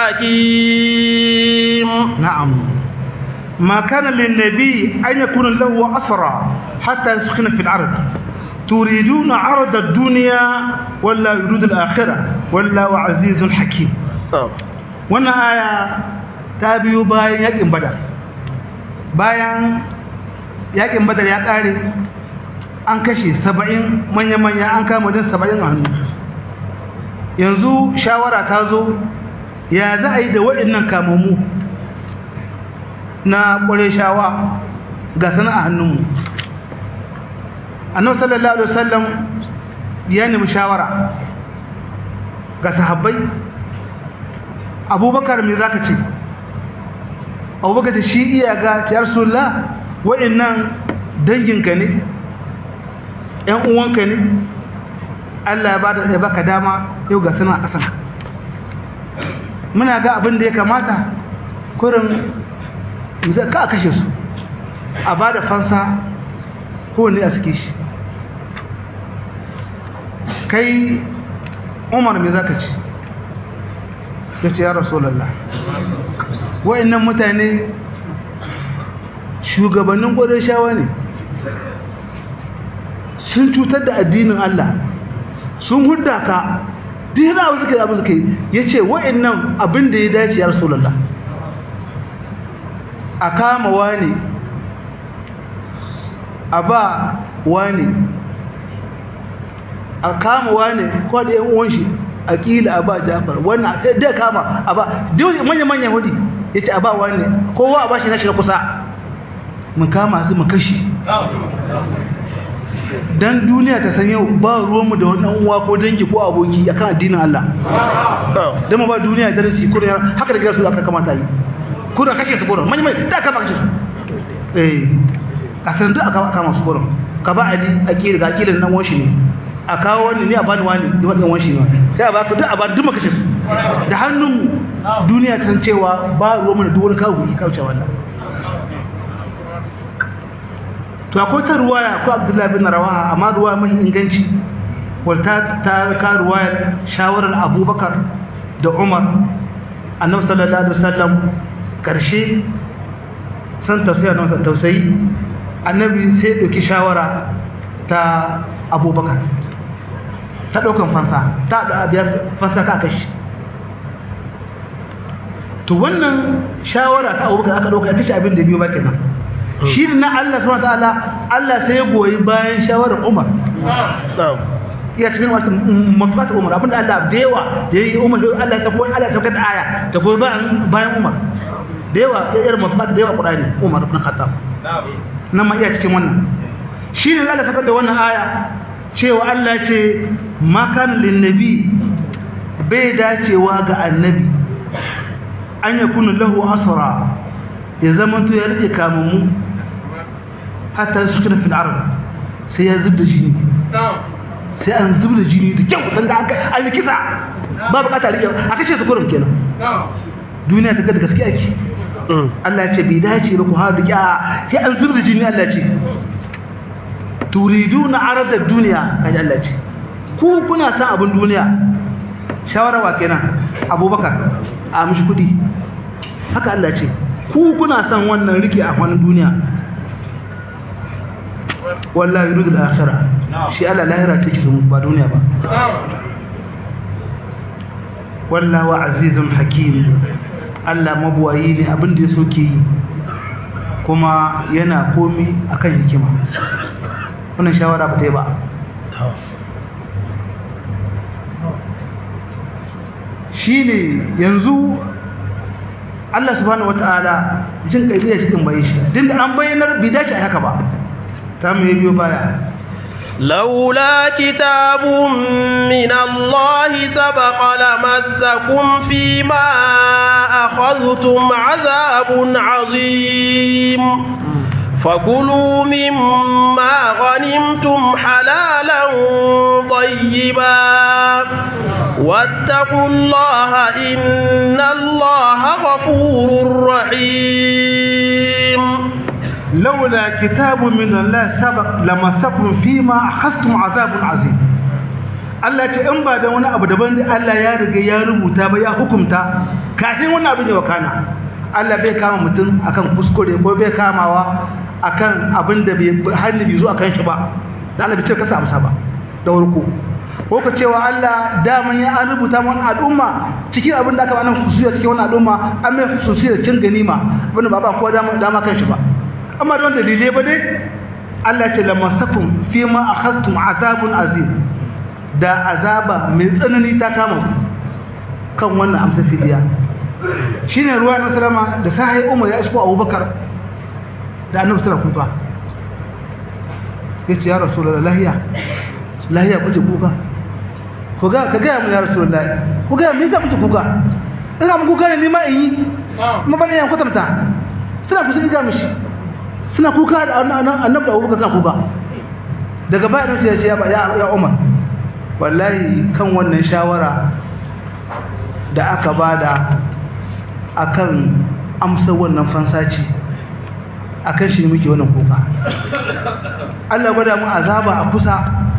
حكيم نعم ما كان للنبي أن يكون له أسرى حتى يسخن في الأرض تريدون عرض الدنيا ولا يريد الآخرة والله عزيز حكيم wannan aya ta biyo bayan yakin badar bayan yakin badar ya kare an kashe saba'in manya-manya an kama wajen saba'in a hannu yanzu shawara ta zo ya za a yi da waɗannan kamammu na ƙware shawa ga sana a hannunmu annabi sallallahu alaihi wasallam ya nemi shawara ga sahabbai abubakar me zaka ce abubakar da shi iya ga ya rasulullah wa'annan danginka ne ƴan uwanka ne Allah ya bada ya baka dama yau ga sana a ƙasan muna ga abin da ya kamata kurin ka a kashe su a bada fansa kowanne a suke shi kai umar me zaka ci ya ce ya rasulallah wa'annan mutane shugabannin gwadon shawa ne sun cutar da addinin Allah sun hudda ka dina abu suka yi abu suka yi ya ce wa'annan abin da ya dace ya rasulallah a kama wani a ba wani a kama wani ko da yan uwan shi a kila a ba Jafar wannan sai da kama a ba duk manyan manyan hudi yace a ba wani kowa a bashi nashi na kusa mu kama su mu kashi dan duniya ta san yau ba ruwanmu da wani uwa ko dangi ko aboki akan addinin Allah dan mu ba duniya darasi ko haka da su aka kamata yi ko da kashe su gurin manyan manyan da kama kashe su eh a san duk aka kama su gurin ka ba ali a kira ga kilan nan wanshi ne a kawo wani ne a bani wani da wannan wanshi ne sai a ba ku duk a ba duk maka su da hannun duniya kan cewa ba ruwa mana duk wani kawo yi kauce wannan to akwai ta ruwaya ko Abdullahi bin Rawaha amma ruwaya mai inganci wata ta ka ruwaya shawarar Abubakar da Umar Annabi sallallahu alaihi wasallam karshe san tausayi na tausayi annabi sai ɗauki shawara ta abubakar ta ɗaukan fansa ta da biyar fansa ka kashi to wannan shawara ta abubakar aka ɗauka ya kashe abin da biyu ba kenan shi na Allah subhanahu ta'ala Allah sai ya goyi bayan shawarar Umar iya cikin wata mafata Umar abinda Allah da yawa da yi Umar Allah ta koyi Allah ta kada aya ta goyi bayan bayan Umar da yawa ya irin mafata da yawa Qur'ani Umar ibn Khattab nan ma iya cikin wannan shi ne Allah ta da wannan aya cewa Allah ce makan linnabi bai dacewa ga annabi an ya kunu lahu asara ya zama to ya rike kamammu hatta su kina fil arab sai ya zubda jini sai an zubda jini da kyau san da an yi kisa ba bukata rike a kashe su kurum kenan duniya ta ga da gaskiya ake Allah ce bai dace ba ku har rike sai an zubda jini Allah ce turiduna arada duniya kaji Allah ce ku kuna san abin duniya shawara wa kenan abubakar a mishi kudi haka Allah ce ku kuna san wannan rike a wani duniya wallahi yuridul akhirah shi Allah lahira take su ba duniya ba wallahu azizun hakim Allah mabuwayi ne abin da ya soke yi kuma yana komi akan hikima wannan shawara ba ta yi ba shi ne yanzu Allah subhanahu wata'ala jin ƙabiya cikin bayan shi din da an bayyanar bai dace a haka ba ta mu yi biyo baya لولا كتاب من الله سبق لمسكم فيما أخذتم عذاب عظيم فكلوا مما غنمتم حلالا طيبا واتقوا الله إن الله غفور رحيم لولا كتاب من الله سبق لمسكم فيما أخذتم عذاب عظيم Allah ce in ba da wani abu daban da Allah ya riga ya rubuta ba ya hukunta kafin wani abin ya wakana Allah bai kama mutum akan kuskure ko bai kamawa akan abin da bai hannu bai zo akan shi ba da Allah bai ce kasa amsa ba da warko ko ka cewa Allah daman ya an rubuta wani al'umma cikin abin da aka ba nan kusuya cikin wani al'umma an mai kusuya cin ganima abin da ba ba kowa dama dama kan shi ba amma don dalilai ba dai Allah ce lamasakum fi ma akhadtum azabun azim da azaba mai tsanani ta kama ku kan wannan amsa fidiya shine ruwa na salama da sahai umar ya isko abubakar da annabi sallallahu kuka yace ya rasulullahi lahiya lahiya kuje kuka ko ga ka ga mu ya rasulullahi ko ga me yasa kuje kuka ina mu kuka ne ni ma in yi ma bane yan kwatanta suna kusa diga mishi suna kuka da annabi da abubakar suna kuka daga baya ne ya ce ya umar wallahi kan wannan shawara da aka bada akan amsa wannan fansaci akan shi muke wannan kuka Allah gwada mu azaba a kusa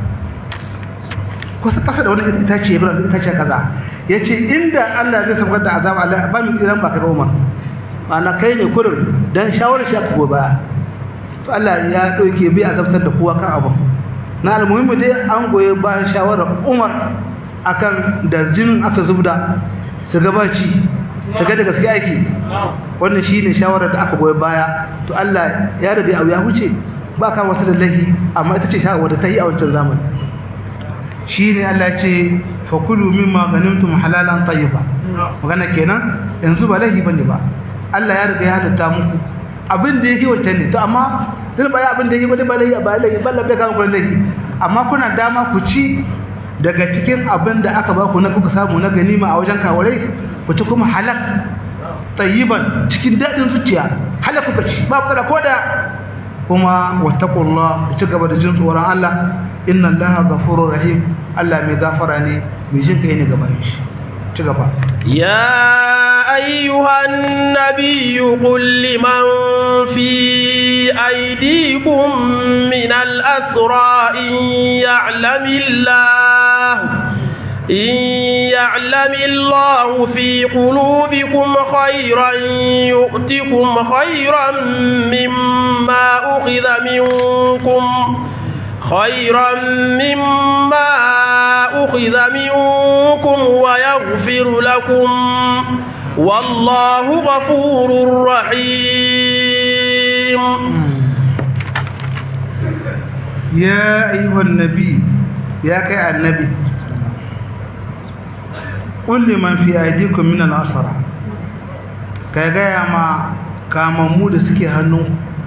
kusa kasa da wani itace ibra itace kaza yace inda Allah zai tabbatar da azaba Allah ba mu tsiran ba kai Umar ma'ana kai ne kurin dan shawarar shi aka goba to Allah ya dauke bi azabtar da kowa kan abu na almuhimmi dai an goye bayan shawarar umar akan da jinin aka zubda su gabaci su ga da gaske ake wannan shi ne shawarar da aka goye baya to Allah ya rabe abu ya huce ba ka wata da lahi amma ita ce shawarar ta yi a wancan zamani shi ne Allah ce fakulu mimma ganimtum halalan tayyiba magana kenan yanzu ba lahi bane ba Allah ya riga ya halatta muku abin da yake wancan ne to amma zai baya abin da yake wani ba lahi ba lahi ba lahi kan ku lahi amma kuna dama ku ci daga cikin abin da aka ba ku na kuka samu na ganima a wajen kawarai ku ci kuma halak tayyiban cikin dadin zuciya halak kuka ci ba ku da koda kuma wattaqullah ku ci gaba da jin tsoron Allah inna Allaha ghafurur rahim Allah mai gafara ne mai jin kai ne gaban shi ci gaba يا أيها النبي قل لمن في أيديكم من الأسرى إن يعلم الله إن يعلم الله في قلوبكم خيرا يؤتكم خيرا مما أخذ منكم خيرا مما أخذ منكم ويغفر لكم والله غفور رحيم يا أيها النبي يا كي النبي قل لمن في أيديكم من الأسرى كي gaya ma kamammu da suke hannu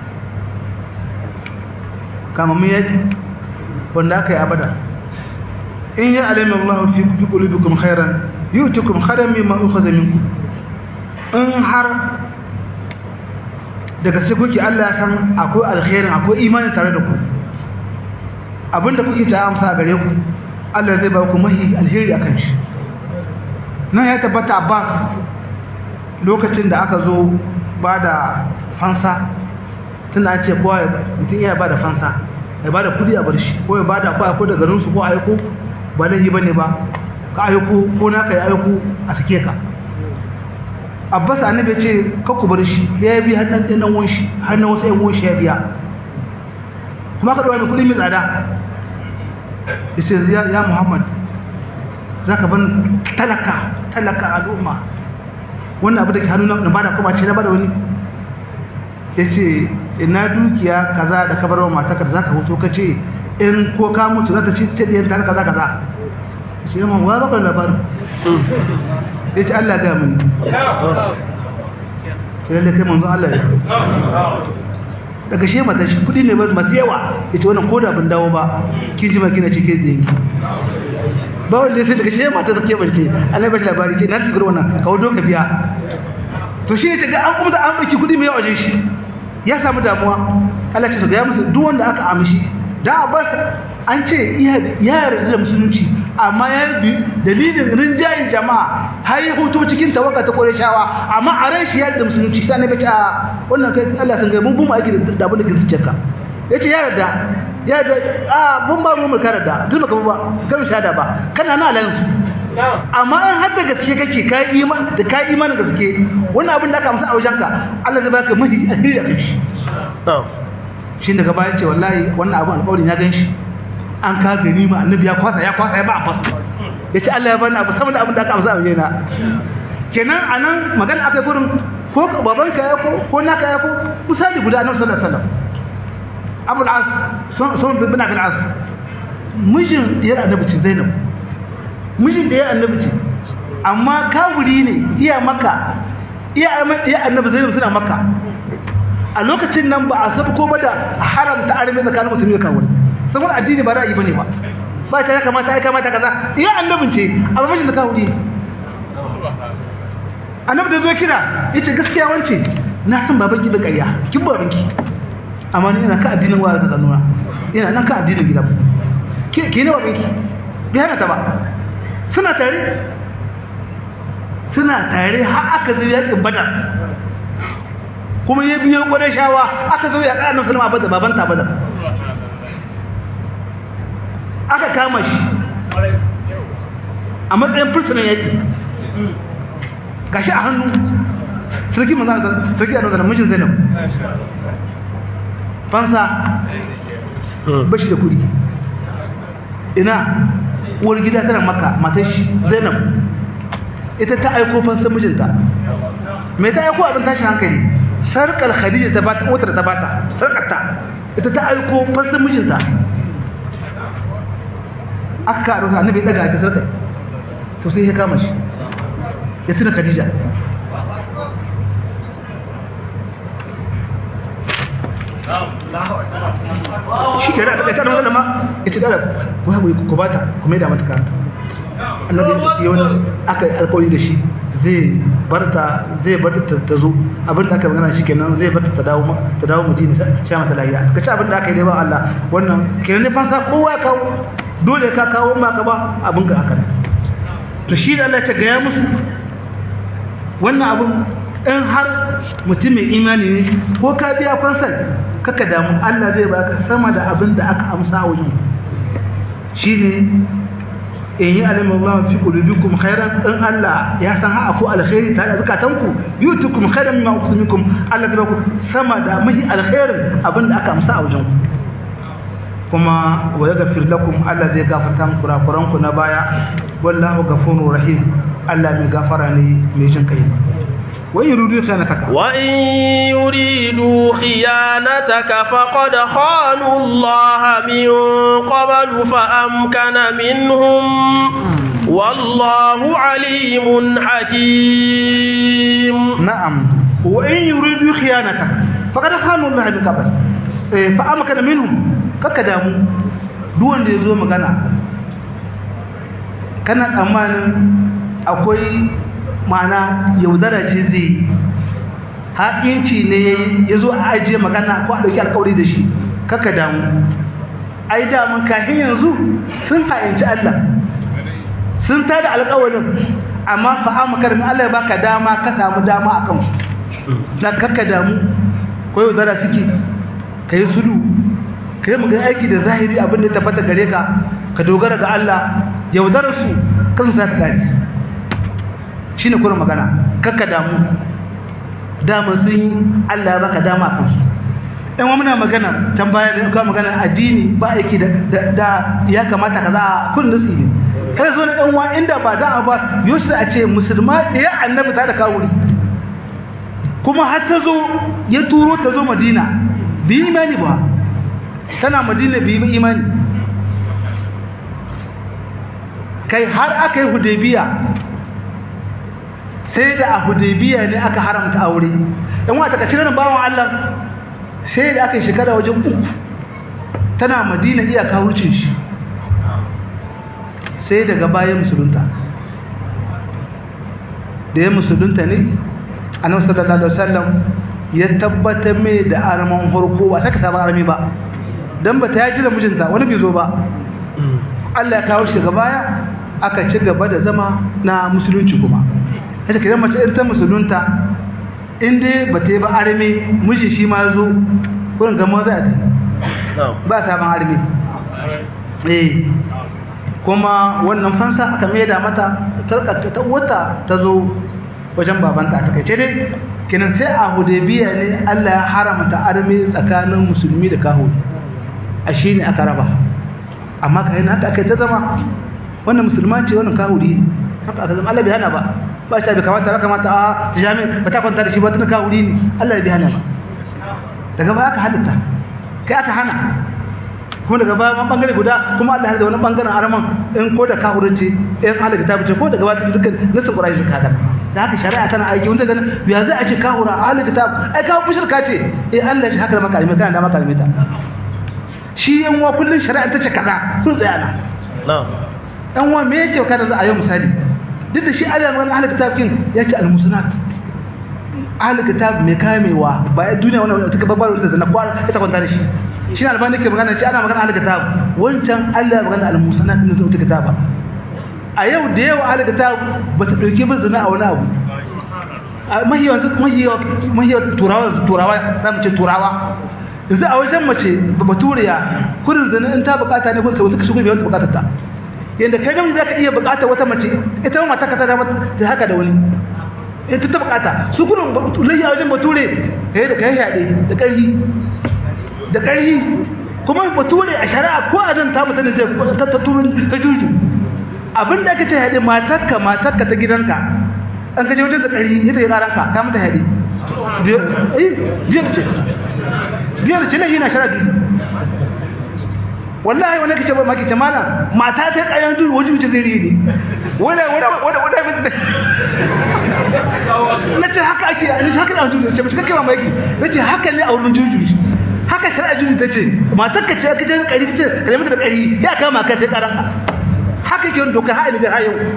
kamammu yaki wanda aka yi abada in ya alimin Allah fi fi qulubikum khairan yu'tikum khairan mimma ukhadha minkum in har daga sai kuke Allah ya san akwai alkhairin akwai imani tare da ku abinda kuke ta amsa gare ku Allah zai ba ku mahi alheri akan shi nan ya tabbata Abbas lokacin da aka zo ba da fansa tunda an ce kowa mutum iya ba da fansa ya ba da kudi a bar shi ko ya ba da kwa ko da garinsu ko aiko ba laifi ba ne ba ka aiko ko naka ya aiko a sake ka abbas annabi ya ce kakku bar shi ya bi har ɗan ɗan wanshi har na wasu ‘yan wanshi ya biya kuma ka ɗaura mai kuɗi mai tsada ya ce ya muhammad za ka ban talaka talaka al'umma wannan abu da ke hannu na bada kuma ce na bada wani ya ce ina dukiya kaza da ka bar wa matakar za ka hoto ka ce in ko ka mutu za ta ci ce ɗiyar ta kaza kaza ya ce yamma wa bakar labarin ya ce allah ga mini sai lalle kai manzo allah ya daga shi mata shi kudi ne masu yawa ya ce wannan koda bin dawo ba kin ji makina ce ke zinki ba wanda sai daga shi mata ta ke barce allah ba shi labari ce na ci gurwa nan ka wudo ka biya to shi ne ta ga an kuma da an ɗauki kudi mai yawa wajen shi ya samu damuwa Allah ce su ga musu duk wanda aka amshi da Abbas an ce iya yarda da musulunci amma ya bi dalilin rinjayin jama'a har ya hutu cikin tawaka ta Qurayshawa amma a ran shi yarda da musulunci sai ne bace a wannan kai Allah kan ga mun bu mu aiki da abin da ke zuciyarka yace ya yarda ya yarda a mun ba mu karanta tun baka ba kan shahada ba kana na alansu amma in har da gaske kake ka iman da ka iman da gaske wannan abin da aka amsa a wajenka Allah zai baka mahi alheri a kai shi shi daga baya ce wallahi wannan abin alƙawarin ya gan shi an ka gani ma annabi ya kwasa ya kwasa ya ba a fasa ya ce Allah ya bani abu sama da abin da aka amsa a wajena kenan a nan magana aka yi gurin ko babanka ya ko ko naka ya ko misali guda annabi sallallahu alaihi wasallam Abu al-As sun bin Abi al-As mijin ya annabi ce Zainab mijin da ya annabi ce amma kawuri ne iya maka iya iya annabi Zainab suna maka a lokacin nan ba a sabu ko ba da haramta arme tsakanin musulmi da kawuri saboda addini ba ra'ayi bane ba ba ta ya kamata ai kamata kaza iya annabin ce amma mijin da kawuri annabi da zo kira yace gaskiya wance na san baban ki da ƙarya kin baban ki amma ni ina ka addinin wa ka nuna ina nan ka addinin gidan ke ke ne baban ki bai hana ta ba suna tare suna tare har aka zo yakin badar kuma ya biyo gwadon shawa aka zo ya ƙarar sulma badar baban ta badar aka kama shi a matsayin fursunan yaƙi gashi a hannu sarki manzana sarki a nazara mijin zainab fansa bashi da kudi ina uwar gida tana maka matar shi zainab ita ta aiko fansa mijinta mai ta aiko abin tashin hankali sarkar khadija ta bata wutar ta bata sarkarta ita ta aiko fansa mijinta aka karo sa annabi daga ta sarkar to sai ya kama shi ya tuna khadija shi ke da ta kai da ma ya ce dala ku haɓu ku bata ku mai da mata kanta annabi ya tafi wani aka alkawari da shi zai barta zai barta ta zo abin da aka magana shi kenan zai barta ta dawo ta dawo mutum sha mata lahiya ka ci abin da aka yi dai ba Allah wannan kenan ne fansa kowa ya kawo dole ka kawo ma ka ba abin ka haka to shi da Allah ya gaya musu wannan abin in har mutum mai imani ne ko ka biya fansal kaka damu Allah zai baka sama da abin da aka amsa a wajen shi ne in yi alimin Allah fi qulubikum khairan in Allah ya san ha ko alkhairi ta da zakatanku yutukum khairan mimma ukhsimukum Allah zai baku sama da mahi alkhairin abin da aka amsa a wajen kuma wa yaghfir lakum Allah zai gafarta muku kurakuranku na baya wallahu ghafurur rahim Allah mai gafara ne mai jin kai وإن يريدوا خيانتك وإن يريدوا خيانتك فقد خانوا الله من قبل فأمكن منهم والله عليم حكيم نعم وإن يريدوا خيانتك فقد خانوا الله من قبل فأمكن منهم ككدامو دون da yazo magana kana tsammanin akwai ma'ana yaudara ce zai haƙinci ne ya zo a ajiye magana ko a ɗauki alƙawari da shi kaka damu ai damun kafin yanzu sun ha'inci Allah sun tada alƙawarin amma fa'amu karmi Allah ya baka dama ka samu dama a kansu da kaka damu ko yaudara suke ka yi sulu ka yi magana aiki da zahiri abin da ya tabbata gare ka ka dogara ga Allah yaudararsu kansu za ta gari shi ne kuma magana kakka damu dama sun yi Allah ya baka dama kansu ɗan wa muna magana can baya da kuma magana addini ba aiki da ya kamata ka za a kun nasi ne kada zo na ɗan wa inda ba da ba yusuf a ce musulma ɗaya annabi ta da kawuri kuma har ta zo ya turo ta zo madina bi imani ba tana madina bi imani kai har aka yi hudaybiya sai da a hudaybiya ne aka haramta aure in wata kace nan bawon Allah sai da aka yi shekara wajen uku tana Madina iya kawurcin shi sai daga bayan musulunta da ya musulunta ne annabi sallallahu alaihi wasallam ya tabbatar mai da arman harko ba saka sabon armi ba don ba ta yaji da mijinta wani bai zo ba Allah ya kawo shi daga baya aka ci gaba da zama na musulunci kuma ita kiran mace in ta musulunta in dai ba ta yi ba armi miji shi ma zo wurin gama za ta ba sabon armi eh kuma wannan fansa aka maida mata tarkata ta wata ta zo wajen babanta ta kaice dai kinan sai a hudaybiya ne Allah ya haramta arme tsakanin musulmi da kahuri a shine aka raba amma kai na haka kai ta zama wannan musulma ce wannan kahuri haka aka zama Allah bai hana ba ba shi bai kamata ba kamata a jami'a ba ta kwanta da shi ba tun kahuri ne Allah bai hana ba daga baya aka halatta kai aka hana kuma daga baya wani bangare guda kuma Allah ya da wani bangaren araman in ko da kahurinci in Allah ta bice ko daga baya dukkan nasu Qur'ani suka da da haka shari'a tana aiki wanda ganin ya zai a ce kahura ahli kitab ai kawo mushrika ce eh Allah shi haka da makalime kana da makalime ta shi yan wa kullun shari'a ta ce kaza kun tsaya na na'am dan wa me yake kada za a yi misali duk da shi Allah ya ahli kitab kin ya ce al-musanat ahli kitab mai kamewa ba ya duniya wannan ta babbar da zana kwar ita kwanta da shi shi ne albani ke magana ce ana magana ahli kitab wancan Allah ya magana al-musanat ne zuwa kitaba a yau da yawa ahli kitab ba ta dauke ba zina a wani abu mahiyawan mahiyawan mahiyawan turawa turawa za mu ce turawa yanzu a wajen mace baturiya kurin zina in ta bukata ne kun wata shigo biyan bukatar ta yanda kai namiji zaka iya bukatar wata mace ita ma mata ka ta da haka da wani ita ta bukata su kurin layya wajen bature kai da kai yaɗe da ƙarfi da ƙarfi kuma bature a shari'a ko a nan ta mutane zai ta ta turu ta juju abin da aka ce yaɗe matarka matarka ta gidanka an kaje wajen da ƙarfi ita ya ƙaranka ka mata yaɗe biyar ce biyar ce na yi na shari'a dudu wallahi wani kace ba maki ce mana mata ta ƙaryan dudu wajen wuce zai ne wanda wanda wanda wanda na ce haka ake a haka da juju ce mashi kake mamaki na ce haka ne a wurin juju haka shari'a juju ta ce matar ka ce ka je kari ce ka nemi da kari ya kama ka sai karanka haka ke doka ha ilijar ha yau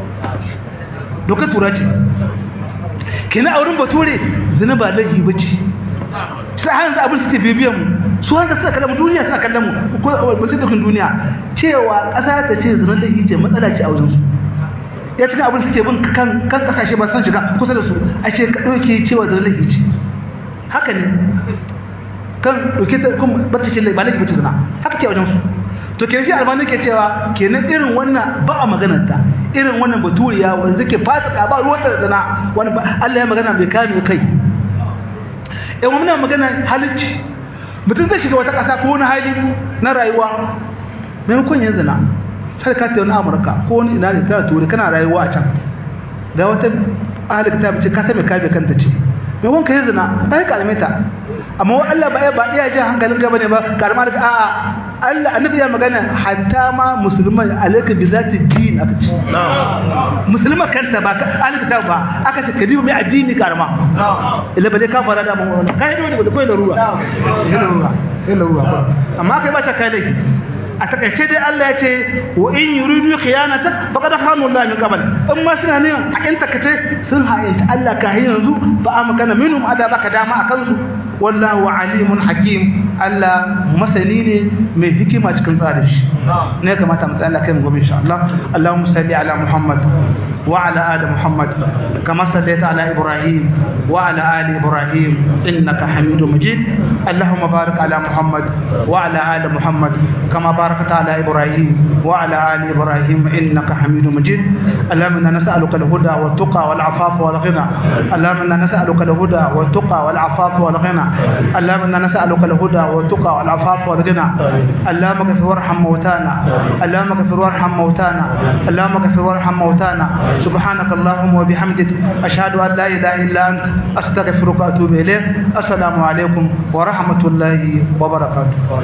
doka tura ce kina a wurin bature zina ba laifi ba ce sai hanzu abin suke bibiyan mu su hanzu suna kallon mu duniya suna kallon mu ko ba su dukkan duniya cewa ƙasa ta ce zina laifi ce matsala ce a wajen su ya cikin abin suke bin kan kan kasashe ba san shiga kusa da su a ce ka ɗauke cewa da laifi ce haka ne kan ɗauke ta kuma bata ce ba laifi bace zina haka ke wajen su to kenan shi albani ke cewa kenan irin wannan ba a maganar ta irin wannan baturiya wanda zake fasika ba ruwan da zina wani Allah ya magana bai kame kai eh muna magana halicci mutum zai shiga wata ƙasa ko wani hali na rayuwa maimakon yin zina sai ka tafi wani amurka ko wani ina ne kana ture kana rayuwa a can ga wata ahalika ta ce ka sami kabe kanta ce mai wanka yi zina ai kalme ta amma wa Allah ba ya ba iya jin hankalin gaba ne ba karma da a'a Allah annabi ya magana hatta ma musulman alaka bi zati din aka ce musulman kanta ba ka alaka ta ba aka ce kadibu mai addini karma illa ba dai ka fara da mun kai ne da koyi da ruwa yana ruwa yana ruwa amma kai ba ta kai laifi a takaice dai Allah ya ce wa in yuridu khiyanata faqad khanu Allah min qabl in ma suna ne hakin takace sun hayanta Allah ka hin yanzu fa amkana minhum ada baka dama akan su wallahu alimun hakim Allah masani ne mai hikima cikin tsarin shi ne kamata mu tsaya Allah kai mu gobe insha Allah Allahumma salli ala Muhammad wa ala ali Muhammad kama sallaita ala Ibrahim wa ala ali Ibrahim innaka Hamidum Majid Allahumma barik ala Muhammad wa ala ali Muhammad kama باركت على إبراهيم وعلى آل إبراهيم إنك حميد مجيد اللهم إنا نسألك الهدى والتقى والعفاف والغنى اللهم إنا نسألك الهدى والتقى والعفاف والغنى اللهم إنا نسألك الهدى والتقى والعفاف والغنى اللهم اغفر وارحم موتانا اللهم اغفر وارحم موتانا اللهم اغفر وارحم موتانا سبحانك اللهم وبحمدك أشهد أن لا إله إلا أنت أستغفرك وأتوب إليك السلام عليكم ورحمة الله وبركاته